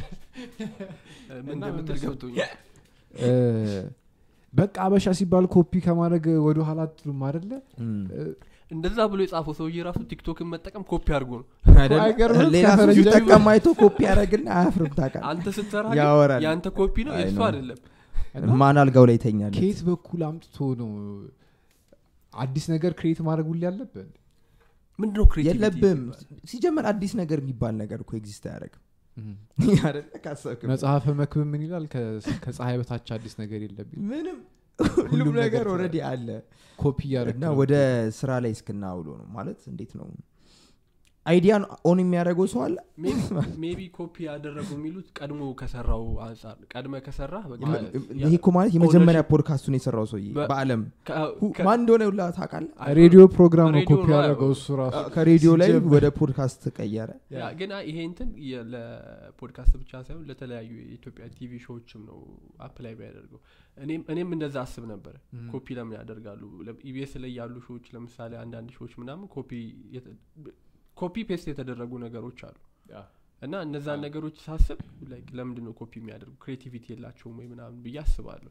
ምን እና እንደምትል ምን ገብቶኛል እ፣ በቃ አበሻ ሲባል ኮፒ ከማድረግ ወደ ኋላ አትሉም አደለ እም። እንደዛ ብሎ የጻፈው ሰውዬ ራሱ ቲክቶክን መጠቀም ኮፒ አድርጎ ነው አይደለ? አይገርምም? ሌላ ሰው ከፈረንጅ ሲጠቀም አይቶ ኮፒ ያደረግና አያፍርም ታውቃለህ አንተ ስትሰራ ያወራል። የአንተ ኮፒ ነው አይ የእሱ ነው። አይደለም እና ማን አልጋው ላይ ይተኛል ከየት በኩል አምጥቶ ነው አዲስ ነገር ክሬት ማድረግ ሁሌ ያለብን ምንድነው creativity የለብም የሚባለው? ሲጀመር አዲስ ነገር የሚባል ነገር እኮ ኤግዚስት አያደርግም አይደለ? ካሰብክም። መጽሐፈ መክብብ ምን ይላል ከ- ከፀሐይ በታች አዲስ ነገር የለብኝ ምንም ሁሉም ሁሉም ነገር ነገር ትችላለህ። ኦልሬዲ አለ ኮፒ እያደረግ እና ወደ ስራ ላይ እስክናውሎ ነው ማለት እንዴት ነው አይዲያን ኦን የሚያደርገው ሰው አለ ሜቢ ኮፒ ያደረጉ የሚሉት ቀድሞ ከሰራው አንጻር ቀድመ ከሰራ በቃ ይሄ እኮ ማለት የመጀመሪያ ፖድካስቱን የሰራው ሰውዬ በ- በአለም ከ- ሁ- ከ- ማን እንደሆነ ሁላ ታውቃለህ ሬዲዮ ፕሮግራም ነው ሬዲዮ ኮፒ ነው ያደረገው ያው። እሱ ራሱ ከሬዲዮ ላይ ሲጀምር- ወደ ፖድካስት ተቀየረ ያ ግን ይሄ እንትን የ- ለፖድካስት ብቻ ሳይሆን ለተለያዩ የኢትዮጵያ ቲቪ ሾዎችም ነው አፕላይ ቢያደርገው እኔም እኔም እንደዛ አስብ ነበረ ኮፒ ለምን ያደርጋሉ ኢቢኤስ ላይ ያሉ ሾዎች ለምሳሌ አንዳንድ ሾዎች ምናምን ኮፒ የተ- ኮፒ ፔስት የተደረጉ ነገሮች አሉ እና እነዛን ነገሮች ሳስብ like ለምንድን ነው ኮፒ የሚያደርጉ ክሬቲቪቲ የላቸውም ወይ ምናምን ብዬ አስባለሁ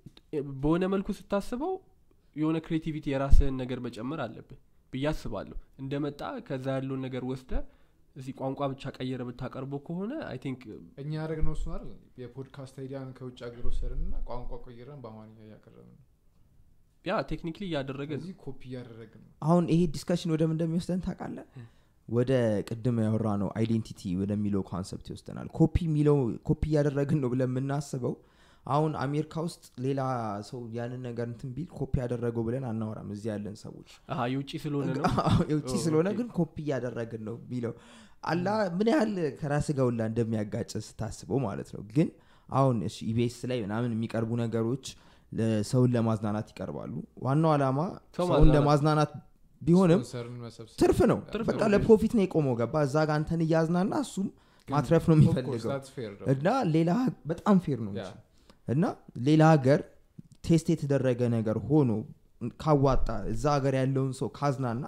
በሆነ መልኩ ስታስበው የሆነ ክሬቲቪቲ የራስህን ነገር መጨመር አለብህ ብዬ አስባለሁ እንደመጣ ከዛ ያለውን ነገር ወስደ እዚህ ቋንቋ ብቻ ቀየረ ብታቀርበው ከሆነ አይ ቲንክ እኛ ያደረግ ነው እሱን አይደል የፖድካስት አይዲያን ከውጭ ሀገር ወሰድን እና ቋንቋ ቆይረን በአማርኛ እያቀረብን ነው ያ ቴክኒክሊ እያደረገ ነው እዚህ ኮፒ እያደረግን ነው አሁን ይሄ ዲስከሽን ወደ ምን እንደሚወስደን ታውቃለህ ወደ ቅድም ያወራ ነው አይዴንቲቲ ወደሚለው ኮንሰፕት ይወስደናል ኮፒ የሚለው ኮፒ እያደረግን ነው ብለን የምናስበው አሁን አሜሪካ ውስጥ ሌላ ሰው ያንን ነገር እንትን ቢል ኮፒ ያደረገው ብለን አናወራም እዚህ ያለን ሰዎች አሀ የውጭ ስለሆነ ነው የውጭ ኦ፣ ስለሆነ ኦኬ። ግን ኮፒ እያደረግን ነው የሚለው አላ ምን ያህል ከራስ ጋውላ እንደሚያጋጭ ስታስበው ማለት ነው ግን አሁን እሺ ኢቤስ ላይ ምናምን የሚቀርቡ ነገሮች ለሰውን ለማዝናናት ይቀርባሉ ዋናው ዓላማ ሰው ሰውን ማዝናናት። ለማዝናናት ቢሆንም ስፖንሰርን መሰብሰብ ትርፍ ነው ትርፍ በቃ ነው። ለፕሮፊት ነው የቆመው ገባ እዛ ጋር አንተን እያዝናና እሱም ግን ማትረፍ ነው of course, የሚፈልገው that's fair though. እና ሌላ በጣም ፌር ነው እንጂ Yeah. እና ሌላ ሀገር ቴስት የተደረገ ነገር ሆኖ ካዋጣ እዛ ሀገር ያለውን ሰው ካዝናና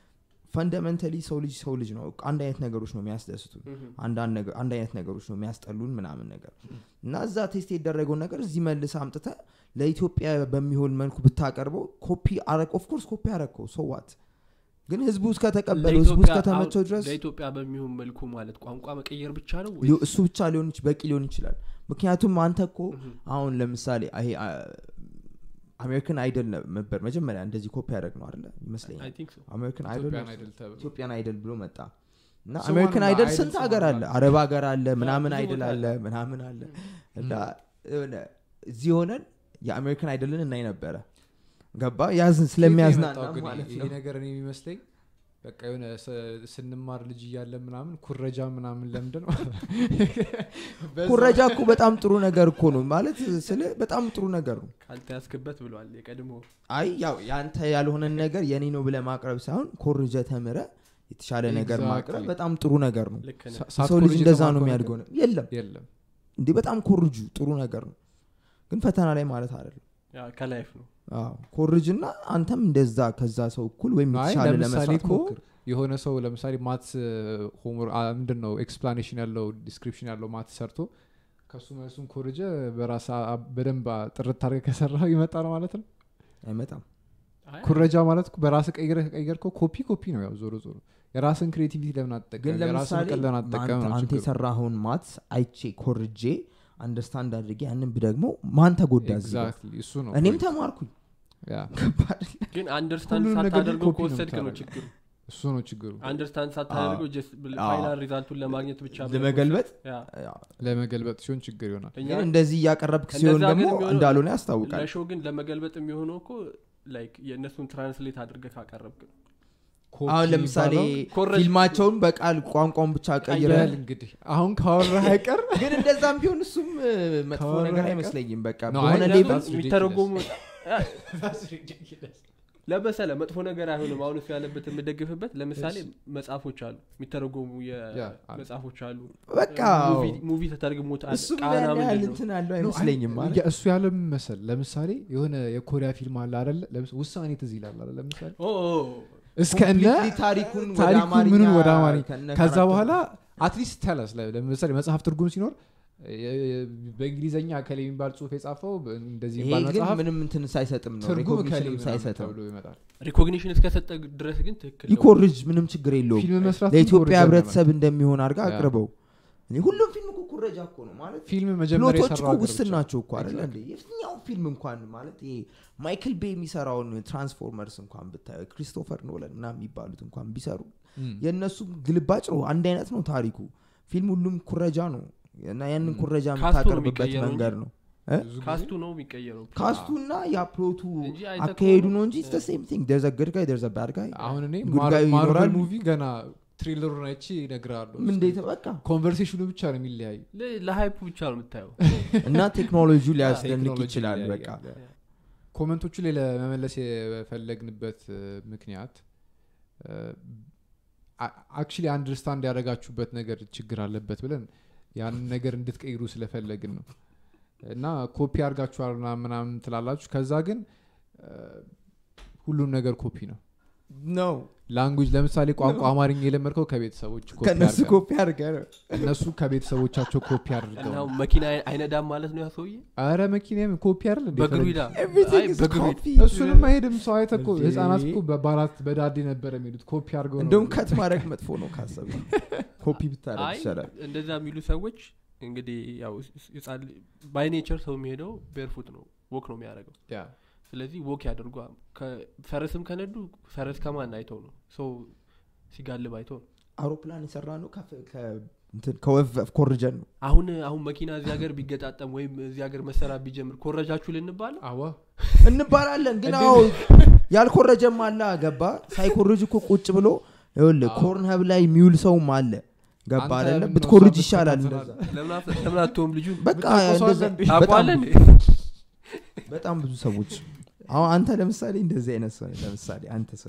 ፈንዳሜንታሊ ሰው ልጅ ሰው ልጅ ነው አንድ አይነት ነገሮች ነው የሚያስደስቱ አንዳንድ ነገ- አንድ አይነት ነገሮች ነው የሚያስጠሉን ምናምን ነገር እና እዛ ቴስት የተደረገውን ነገር እዚህ መልስ አምጥተ ለኢትዮጵያ በሚሆን መልኩ ብታቀርበው ኮፒ አረግ ኦፍኮርስ ኮፒ አረግከው ሰዋት ግን ህዝቡ እስከተቀበለው ህዝቡ ለኢትዮጵያ- እስከተመቸው አሁን ድረስ ለኢትዮጵያ በሚሆን መልኩ ማለት ቋንቋ መቀየር ብቻ ነው ወይ ሊሆ- እሱ ብቻ ሊሆን ይች- በቂ ሊሆን ይችላል ምክንያቱም አንተ እኮ አሁን ለምሳሌ ይሄ አሜሪካን አይደል ነበር መጀመሪያ እንደዚህ ኮፒ ያደረግ ነው አለ ይመስለኛል አይ ቲንክ ሶ አሜሪካን ኢትዮጵያን አይደል አይደል ተብሎ ኢትዮጵያን አይደል ብሎ መጣ እና ስሟን አሜሪካን ነው፣ አይደል አይደል ስንት ስሟን ሀገር አለ ማለት አረብ ሀገር አለ ምናምን ብዙ አይደል ቦታ አለ ምናምን አለ እና የሆነ እዚህ ሆነን የአሜሪካን አይደልን እናይ ነበረ ገባ ያዝን ስለሚያዝናና የመጣው ግን ማለት ይሄ ነው ነገር እኔ የሚመስለኝ በቃ የሆነ ስ- ስንማር ልጅ እያለን ምናምን ኩረጃ ምናምን ለምንድን ነው በዛ- ኩረጃ እኮ በጣም ጥሩ ነገር እኮ ነው ማለት ስለ በጣም ጥሩ ነገር ነው ካልተያዝክበት ብሏል የቀድሞ አይ ያው ያንተ ያልሆነን ነገር የኔ ነው ብለ ማቅረብ ሳይሆን ኮርጀ ተምረ የተሻለ ነገር Exactly. ማቅረብ በጣም ጥሩ ነገር ነው ልክ ነህ ሳ- ሰው ሳትኮርጅ ልጅ እንደዛ ነው የተማርከው የሚያድገው ነገር ነው የለም የለም እንዲህ በጣም ኮርጁ ጥሩ ነገር ነው ግን ፈተና ላይ ማለት አይደለም ያ ከላይፍ ነው አዎ፣ ኮርጅና አንተም እንደዛ ከዛ ሰው እኩል ወይም አይ የተሻለ ለምሳሌ ለመስራት እኮ ሞክር የሆነ ሰው ለምሳሌ ማት ሆምወር ምንድን ነው ኤክስፕላኔሽን ያለው ዲስክሪፕሽን ያለው ማት ሰርቶ ከሱ መልሱን ኮርጀ በራስ በደንብ ጥርት አድርገህ ከሰራ ይመጣል ማለት ነው አይመጣም አይ፣ ኩረጃ ማለት እኮ በራስ ቀይረ ከቀየርከው ኮፒ ኮፒ ነው ያው ዞሮ ዞሮ የራስን ክሬቲቪቲ ለምን ግን አትጠቀም የራስን ለምሳሌ ቀን ለምን አትጠቀም አንተ- ነው አንተ ችግሩ። የሰራኸውን ማት አይቼ ኮርጄ አንደርስታንድ አድርጌ ያንን ብደግሞ ማን ተጎዳ እዚህ ጋር? Exactly፣ እሱ ነው እኔም point። ተማርኩኝ ያ፣ ግን አንደርስታንድ ሁሉንም ነገር ሳታደርገው ኮፒ ነው ከወሰድክ ነው የምታደርገው። ችግሩ እሱ ነው ችግሩ አንደርስታንድ ሳታደርገው ጀስት አዎ። ፋይናል ሪዛልቱን ለማግኘት ብቻ ብለህ ለመገልበጥ ያ። ያው፣ ለመገልበጥ ሲሆን ችግር ይሆናል እኛ ግን እንደዚህ እያቀረብክ እንደዛ ሲሆን ግን ደግሞ የሚሆነው እንዳልሆነ ያስታውቃል ለሾው ግን ለመገልበጥ የሚሆነው እኮ ላይክ የእነሱን ትራንስሌት አድርገህ ካቀረብክ ነው ኮፒ አሁን ለምሳሌ የሚባለው ኮረጅ- ፊልማቸውን በቃል ቋንቋውን ብቻ ቀይረ ይላል እንግዲህ አሁን ካወራህ አይቀር ግን እንደዛም ቢሆን እሱም እ, መጥፎ ካወራህ ነገር አይቀር- አይመስለኝም በቃ No, በሆነ አይ፣ ሌቭል that's ridiculous. የሚተረጎሙ ለመሰለ መጥፎ ነገር አይሆንም አሁን እሱ ያለበት የምደግፍበት ለምሳሌ መጽሐፎች አሉ የሚተረጎሙ ያ፣ አሉ። መጽሐፎች አሉ በቃ ሙቪ- ሙቪ ተተርግሞት አለ። እሱም ቃና ያን ያህል ምንድን ነው? እንትን አለው No, አይመስለኝም አይ፣ ማለት ያ- እሱ ያለ ምን መሰል ለምሳሌ የሆነ የኮሪያ ፊልም አለ አደለ ለምስ- ውሳኔ ትዝ ይላል አለ ለምሳሌ ኦ፣ ኦ፣ እስከ እነ Completely ታሪኩን ወደ ታሪኩ አማርኛ ምኑን ወደ አማርኛ ከነ ከዛ ካራክተሩ- በኋላ አትሊስት ተለስ ለምሳሌ መጽሐፍ ትርጉም ሲኖር የ- የ- በእንግሊዝኛ ከሌ የሚባል ጽሁፍ የጻፈው እንደዚህ ይሄ የሚባል ግን መጽሐፍ ምንም እንትን ሳይሰጥም ነው ትርጉም ከሌ ሪኮግኒሽንም ምናምን ሳይሰጥም ተብሎ ይመጣል ሪኮግኒሽን እስከሰጠ ድረስ ግን ትክክል ነው። ይኮርጅ ምንም ችግር የለውም ፊልም መስራት ለኢትዮጵያ ኮሪደር ነው ህብረተሰብ እንደሚሆን አድርጋ ያ። አቅርበው እኔ ሁሉም ፊልም እኮ ኩረጃ እኮ ነው ማለት ፊልም መጀመሪያ ፕሎቶች የሰራው እኮ ሀገር ውስን ብቻ። ናቸው እኮ አይደለ እንዴ የትኛው ፊልም እንኳን ማለት ይሄ ማይክል ቤ የሚሰራውን ትራንስፎርመርስ እንኳን ብታዩ ክሪስቶፈር ኖለን እና የሚባሉት እንኳን ቢሰሩ እም። የእነሱ ግልባጭ ነው አንድ አይነት ነው ታሪኩ ፊልም ሁሉም ኩረጃ ነው እና ያንን ኩረጃ ካስቱ ነው የምታቀርብበት የሚቀየረው መንገድ እንጂ ነው ብዙ ጊዜ ካስቱ ነው የሚቀየረው ካስቱና የፕሎቱ እንጂ አይተህ አካሄዱ ከሆነ- ነው እንጂ ሴም ቲንግ ደርዘ ግድ ጋይ ደርዘ ባድ ጋይ አሁን እኔ ጉድ ማር- ጋይ ማርቨል ይኖራል። ሙቪ ገና ትሬለሩን አይቼ እነግርሃለሁ እንዴት በቃ ኮንቨርሴሽኑ ብቻ ነው የሚለያዩ ለ- ለሃይፑ ብቻ ነው የምታየው እና ቴክኖሎጂው ሊያስደንቅ ቴክኖሎጂ ይችላል ይለያያል። በቃ ኮመንቶቹ ላይ ለመመለስ የፈለግንበት እ, ምክንያት አክቹሊ አንደርስታንድ ያደረጋችሁበት ነገር ችግር አለበት ብለን ያንን ነገር እንድትቀይሩ ስለፈለግን ነው እና ኮፒ አድርጋችኋል ምናምን ምናምን ትላላችሁ ከዛ ግን እ, ሁሉም ነገር ኮፒ ነው ነው ላንጉጅ ለምሳሌ ቋንቋ አማርኛ የለመድከው ከቤተሰቦች ኮፒ ከነሱ አድርገህ ነው። ኮፒ አድርገ ነው እነሱ ከቤተሰቦቻቸው ኮፒ አድርገው እና ነው። መኪና አይነዳም ማለት ነው ያ ሰውዬ አረ መኪናም ኮፒ አይደል እንዴ? በእግሩ ሂዳ Everything አይ፣ is በእግሩ ሂድ። copy. እሱንም አይሄድም ሰው አይተህ እኮ እንዴ? ህጻናት እኮ በባራት በዳዴ ነበር የሚሉት ኮፒ አድርገው ነው እንደውም ከት ማድረግ መጥፎ ነው ካሰብ ኮፒ ብታደረግ አይ ይሻላል እንደዛ የሚሉ ሰዎች እንግዲህ ያው ባይ ኔቸር ሰው የሚሄደው ቤርፉት ነው ወክ ነው የሚያደርገው ያ። ስለዚህ ወክ ያደርጓ ፈረስም ከነዱ ፈረስ ከማን አይተው ነው ሰው ሲጋልብ አይተው ነው አውሮፕላን የሰራ ነው ከፍ- ከ- እንትን ከወፍ ኮርጀን ነው አሁን አሁን መኪና እዚህ ሀገር ቢገጣጠም ወይም እዚህ ሀገር መሰራት ቢጀምር ኮረጃችሁ ልንባል አዋ እንባላለን ግን አዎ ያልኮረጀም አለ ገባ ሳይኮርጅ እኮ ቁጭ ብሎ ይኸውልህ ኮርን ሀብ ላይ የሚውል ሰውም አለ ገባ አንተ አይደለ ምነው ብትኮርጅ እሷ ይሻላል ብትከታተላት? እንደዛ ለምን አት- ለምን አትሆም ልጁ በቃ ብታውቀው ሰው እንደዛ- አለ እንዴ? በጣም ታውቀዋለህ እንዴ? በጣም ብዙ ሰዎች አሁን አንተ ለምሳሌ እንደዚህ አይነት ሰው ነህ። ለምሳሌ አንተ ሰው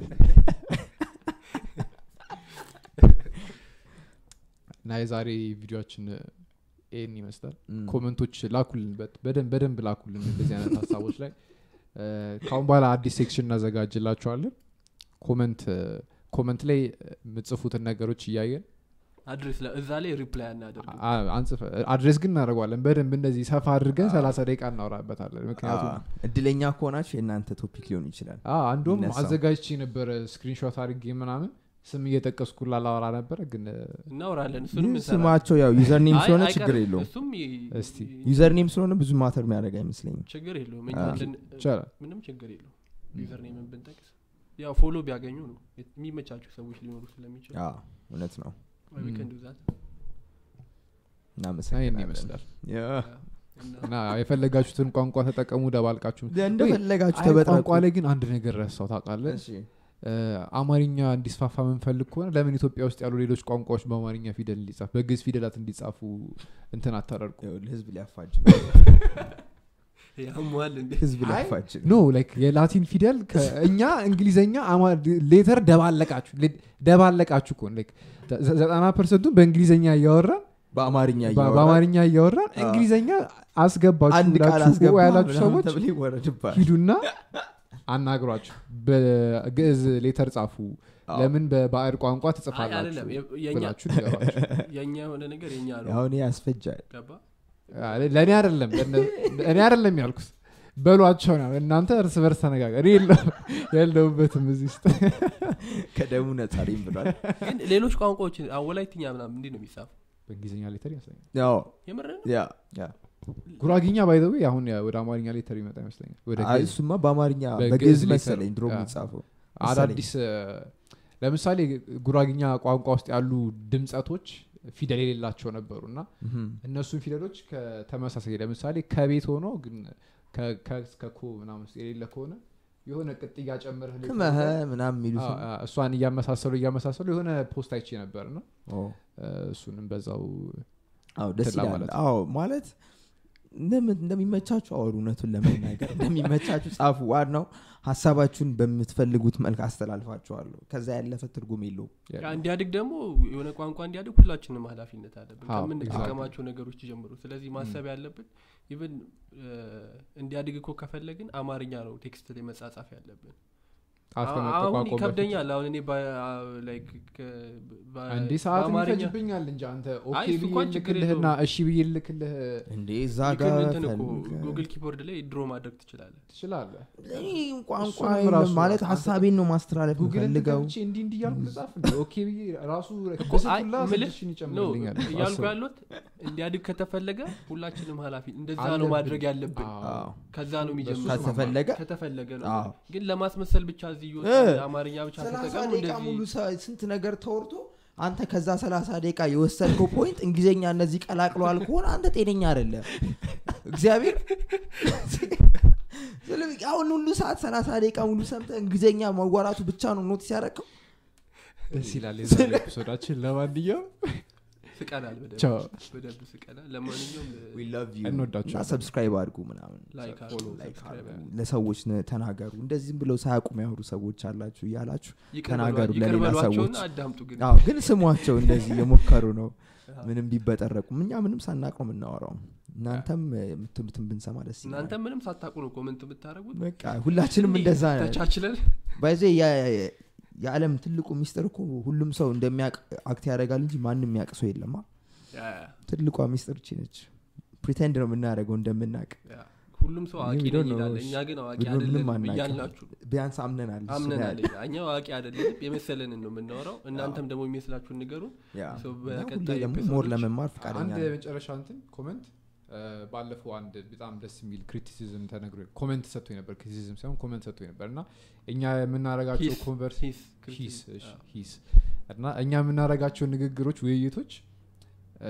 እና የዛሬ ቪዲዮችን ይህን ይመስላል ም። ኮመንቶች ላኩልን በት- በደንብ በደንብ ላኩልን እንደዚህ አይነት ሀሳቦች ላይ እ፣ ከአሁን በኋላ አዲስ ሴክሽን እናዘጋጅላችኋለን ኮመንት እ፣ ኮመንት ላይ የምጽፉትን ነገሮች እያየን አድሬስ ለ- እዛ ላይ ሪፕላይ አናደርግ አ- አንጽፈ አድሬስ ግን እናደርገዋለን በደንብ እንደዚህ ሰፋ አድርገን ሰላሳ ደቂቃ እናወራበታለን ምክንያቱም አ፣ እድለኛ ከሆናችሁ የእናንተ ቶፒክ ሊሆን ይችላል አ፣ አንዱም ይነሳው። አዘጋጅቼ ነበረ ስክሪንሾት አድርጌ ምናምን ስም እየጠቀስኩ ላላወራ ነበረ ግን እ፣ እናወራለን እሱንም ይህ እንሰራለን። ስማቸው ያው ዩዘር ኔም አይ፣ ስለሆነ አይቀርም። ችግር የለውም እሱም ይ- እስቲ። ዩዘር ኔም ስለሆነ ብዙ ማተር የሚያደርግ አይመስለኝም ችግር የለውም እኛ አ፣ ልን- ይቻላል ምንም ችግር የለውም ዩዘር ኔምን ብንጠቅስ ያው ፎሎ ቢያገኙ ነው የሚመቻቸው ሰዎች ሊኖሩ ስለሚችሉ አ፣ እውነት ነው ወይ we can do that። ይህን እናመሰግናለን ይመስላል ያ፣ እና እና የፈለጋችሁትን ቋንቋ ተጠቀሙ ደባልቃችሁ እንደፈለጋችሁ አይ፣ ተበጥረቁ ቋንቋ ላይ ግን አንድ ነገር ረሳው ታውቃለህ እሺ። እ፣ አማርኛ እንዲስፋፋ የምንፈልግ ከሆነ ለምን ኢትዮጵያ ውስጥ ያሉ ሌሎች ቋንቋዎች በአማርኛ ፊደል እንዲጻፍ በግዝ ፊደላት እንዲጻፉ እንትን አታደርጉ ይኸውልህ፣ ህዝብ ሊያፋጅ ያሟል እንዴ ህዝብ አይ፣ ሊያፋጅ ኖ ላይክ የላቲን ፊደል ከ- እኛ እንግሊዘኛ አማ- ሌተር ደባለቃችሁ ሌ- ደባለቃችሁ እኮ ላይክ ዘ- ዘጠና ፐርሰንቱን በእንግሊዘኛ እያወራን በአማርኛ በ- እያወራን በአማርኛ እያወራን አዎ። እንግሊዘኛ አስገባችሁ አንድ ቃል ብላችሁ አስገባ ያላችሁ ምናምን ሰዎች ተብሎ ይወረድብሃል ሂዱና አናግሯቸው በግዕዝ ሌተር ጻፉ አዎ። ለምን በባዕድ ቋንቋ አይ፣ አይደለም ትጽፋላችሁ የ- የኛ ብላችሁ ንገሯቸው የእኛ የሆነ ነገር የኛ ነው አሁን ይሄ ያስፈጃል ገባ ለእኔ አይደለም ለእነ- እኔ አይደለም ያልኩት በሏቸው ነው እናንተ እርስ በርስ ተነጋገር እኔ የለሁ- የለሁበትም እዚህ ውስጥ ከደሙ ነጻሪም ብሏል ግን ሌሎች ቋንቋዎች አሁን ወላይትኛ ምናምን እንዲህ ነው የሚጻፉ በእንግሊዝኛ ሌተር ይመስለኛል ያው የምር ነው ያ ጉራጊኛ ባይዘዌ አሁን ያ- ወደ አማርኛ ሌተር ይመጣ ይመስለኛል ወደ አይ፣ ግዕዝ። እሱማ በአማርኛ በግዕዝ በግዕዝ ሌተር መሰለኝ ድሮ ያ። የሚጻፈው አዳዲስ እ፣ ለምሳሌ ጉራጊኛ ቋንቋ ውስጥ ያሉ ድምፀቶች ፊደል የሌላቸው ነበሩ እና ምሁም። እነሱን ፊደሎች ከተመሳሳይ ለምሳሌ ከቤት ሆኖ ግን ከ- ከ እስከ ኮ ምናምን ውስጥ የሌለ ከሆነ የሆነ ቅጥያ ጨምረህ ልክ ክመህ ምናምን የሚሉት አዎ፣ አዎ፣ እሷን እያመሳሰሉ እያመሳሰሉ የሆነ ፖስት አይቼ ነበር ነው ኦ፣ እሱንም በዛው አዎ ደስ ትላ ይላል ማለት ነው። አዎ ማለት እንደም- እንደሚመቻችሁ አወሩ እውነቱን ለመናገር እንደሚመቻችሁ ጻፉ ዋናው ሀሳባችሁን በምትፈልጉት መልክ አስተላልፋችኋለሁ ከዛ ያለፈ ትርጉም የለውም ያ እንዲያድግ ደግሞ የሆነ ቋንቋ እንዲያድግ ሁላችንም ኃላፊነት አለብን አዎ፣ ከምንጠቀማቸው ነገሮች ጀምሮ ስለዚህ ማሰብ ያለብን ኢቨን እንዲያድግ እኮ ከፈለግን አማርኛ ነው ቴክስት ላይ መጻጻፍ ያለብን ጣት አሁን ከመጠቋቆም በፊት ይከብደኛል አሁን እኔ በ- like ከ- በ- አንዴ ሰዓት በአማርኛ- ይፈጅብኛል እንጂ አንተ ኦኬ አይ፣ እሱ ብዬ እንኳን ችግር ልክልህና እሺ ብዬ ልክልህ እንዴ እዛ ይክን ጋር እንትን እኮ ፈልገህ- ጉግል ኪቦርድ ላይ ድሮ ማድረግ ትችላለህ ትችላለህ እኔ ቋንቋ እሱንም የለም ራሱ ማለት አንተ- ሀሳቤን ነው ማስተላለፍ ጉግል ፈልገው ገብቼ እንዲህ እንዲህ እያልኩ ልጻፍ እንዴ? ኦኬ ብዬ ራሱ እኮ ብስቱላ አይ፣ ምልህ ስድስት ሺህን ነው ይጨምርልኛል እያልኩ አስበው። ያሉት እንዲያድግ ከተፈለገ ሁላችንም ኃላፊ እንደዛ ነው አለብን። ማድረግ ያለብን አዎ። ከዛ ነው የሚጀምረው ከተፈለገ ከተፈለገ ነው አዎ። ግን ለማስመሰል ብቻ እዚህ እ፣ እየወጣ አማርኛ ብቻ ሰላሳ ተጠቀሙ ደቂቃ ሙሉ እንደዚህ ሰ- ስንት ነገር ተወርቶ አንተ ከዛ ሰላሳ ደቂቃ የወሰድከው ፖይንት እንግሊዝኛ እነዚህ ቀላቅለዋል ከሆነ አንተ ጤነኛ አይደለም እግዚአብሔር ስለዚህ አሁን ሁሉ ሰዓት ሰላሳ ደቂቃ ሙሉ ሰምተ እንግሊዝኛ መዋራቱ ብቻ ነው ኖቲስ ያደረግከው ደስ ይላል የዛሬ ኤፒሶዳችን ለማንኛውም ስቀናል በደንብ ቻው በደንብ ስቀናል ለማንኛውም እንወዳችኋለን። እና ሰብስክራይብ አድርጉ ምናምን ላይክ አድርጉ፣ ላይክ ሰብስክራይብ አድርጉ። ለሰዎች ነ- ተናገሩ እንደዚህ ዝም ብለው ሳያውቁ የሚያወሩ ሰዎች አላችሁ እያላችሁ ይቅር ተናገሩ በሏ- ይቅር ለሌላ በሏቸውና ሰዎች አዳምጡ ግን አዎ ግን ስሟቸው እንደዚህ የሞከሩ ነው ምንም ቢበጠረቁም እኛ ምንም ሳናቅ ነው የምናወራው እናንተም እ፣ የምትሉትን ብንሰማ ደስ ይላል እናንተ ምንም ሳታቁ ነው ኮመንት የምታደረጉት በቃ ሁላችንም እንደዛ ነን ተቻችለን ባይዜ የዓለም ትልቁ ሚስጥር እኮ ሁሉም ሰው እንደሚያቅ አክት ያደርጋል እንጂ ማንም የሚያቅ ሰው የለማ ያ፣ ትልቋ ሚስጥር ቺ ነች ፕሪቴንድ ነው የምናደርገው እንደምናቅ ያ። ሁሉም ሰው አዋቂ We don't ነኝ ይላል know. እኛ ግን አዋቂ We don't- ምንም አይደለንም አናውቅም። እያልናችሁ ቢያንስ አምነናል እሱ አምነናል ያህል። እኛ አዋቂ አይደለንም የመሰለንን ነው የምናወራው እናንተም ደግሞ የሚመስላችሁን ንገሩን ያ። ሰው እና በቀጣይ ሁሌ ደግሞ ኤፒሶዶች- ሞር ለመማር ፈቃደኛ አንድ ነን። የመጨረሻ እንትን ኮመንት እ፣ ባለፈው አንድ በጣም ደስ የሚል ክሪቲሲዝም ተነግሮ ኮመንት ሰጥቶ ነበር ክሪቲሲዝም ሳይሆን ኮመንት ሰጥቶ ነበር እና እኛ የምናረጋቸው ሂስ፣ ኮንቨርስ ሂስ፣ ሂስ ክሪቲሲዝም፣ እሺ፣ አዎ። ሂስ እና እኛ የምናረጋቸው ንግግሮች ውይይቶች እ፣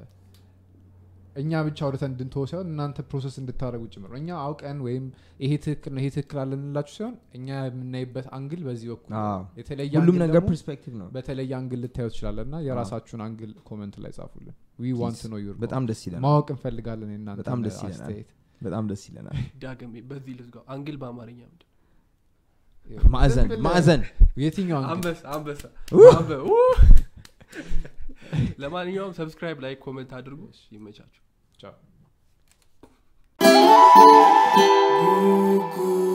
እኛ ብቻ አውርተን እንድንተወ ሳይሆን እናንተ ፕሮሰስ እንድታደረጉ ጭምር ነው እኛ አውቀን ወይም ይሄ ትክክል ነው ይሄ ትክክል አለንላችሁ ሳይሆን እኛ የምናይበት አንግል በዚህ በኩል ነው። አዎ። የተለየ ሁሉም አንግል ነገር ደግሞ ፐርስፔክቲቭ ነው በተለየ አንግል ልታዩ ትችላለን እና የራሳችሁን አንግል ኮመንት ላይ ጻፉልን ዊ ዋንት ነው ዩር በጣም ደስ ይለናል ማወቅ እንፈልጋለን የእናንተ በጣም ደስ ይለናል። አስተያየት በጣም ደስ ይለናል ዳግም በዚህ ልዝጋው አንግል በአማርኛ ምንድን ነው? ማዕዘን ዝም ብለህ- ማዕዘን የትኛው አንግል አንበሳ አንበሳ ው! አንበ- ው! ለማንኛውም ሰብስክራይብ ላይ ኮመንት አድርጉ ይመቻችሁ ቻው Goo goo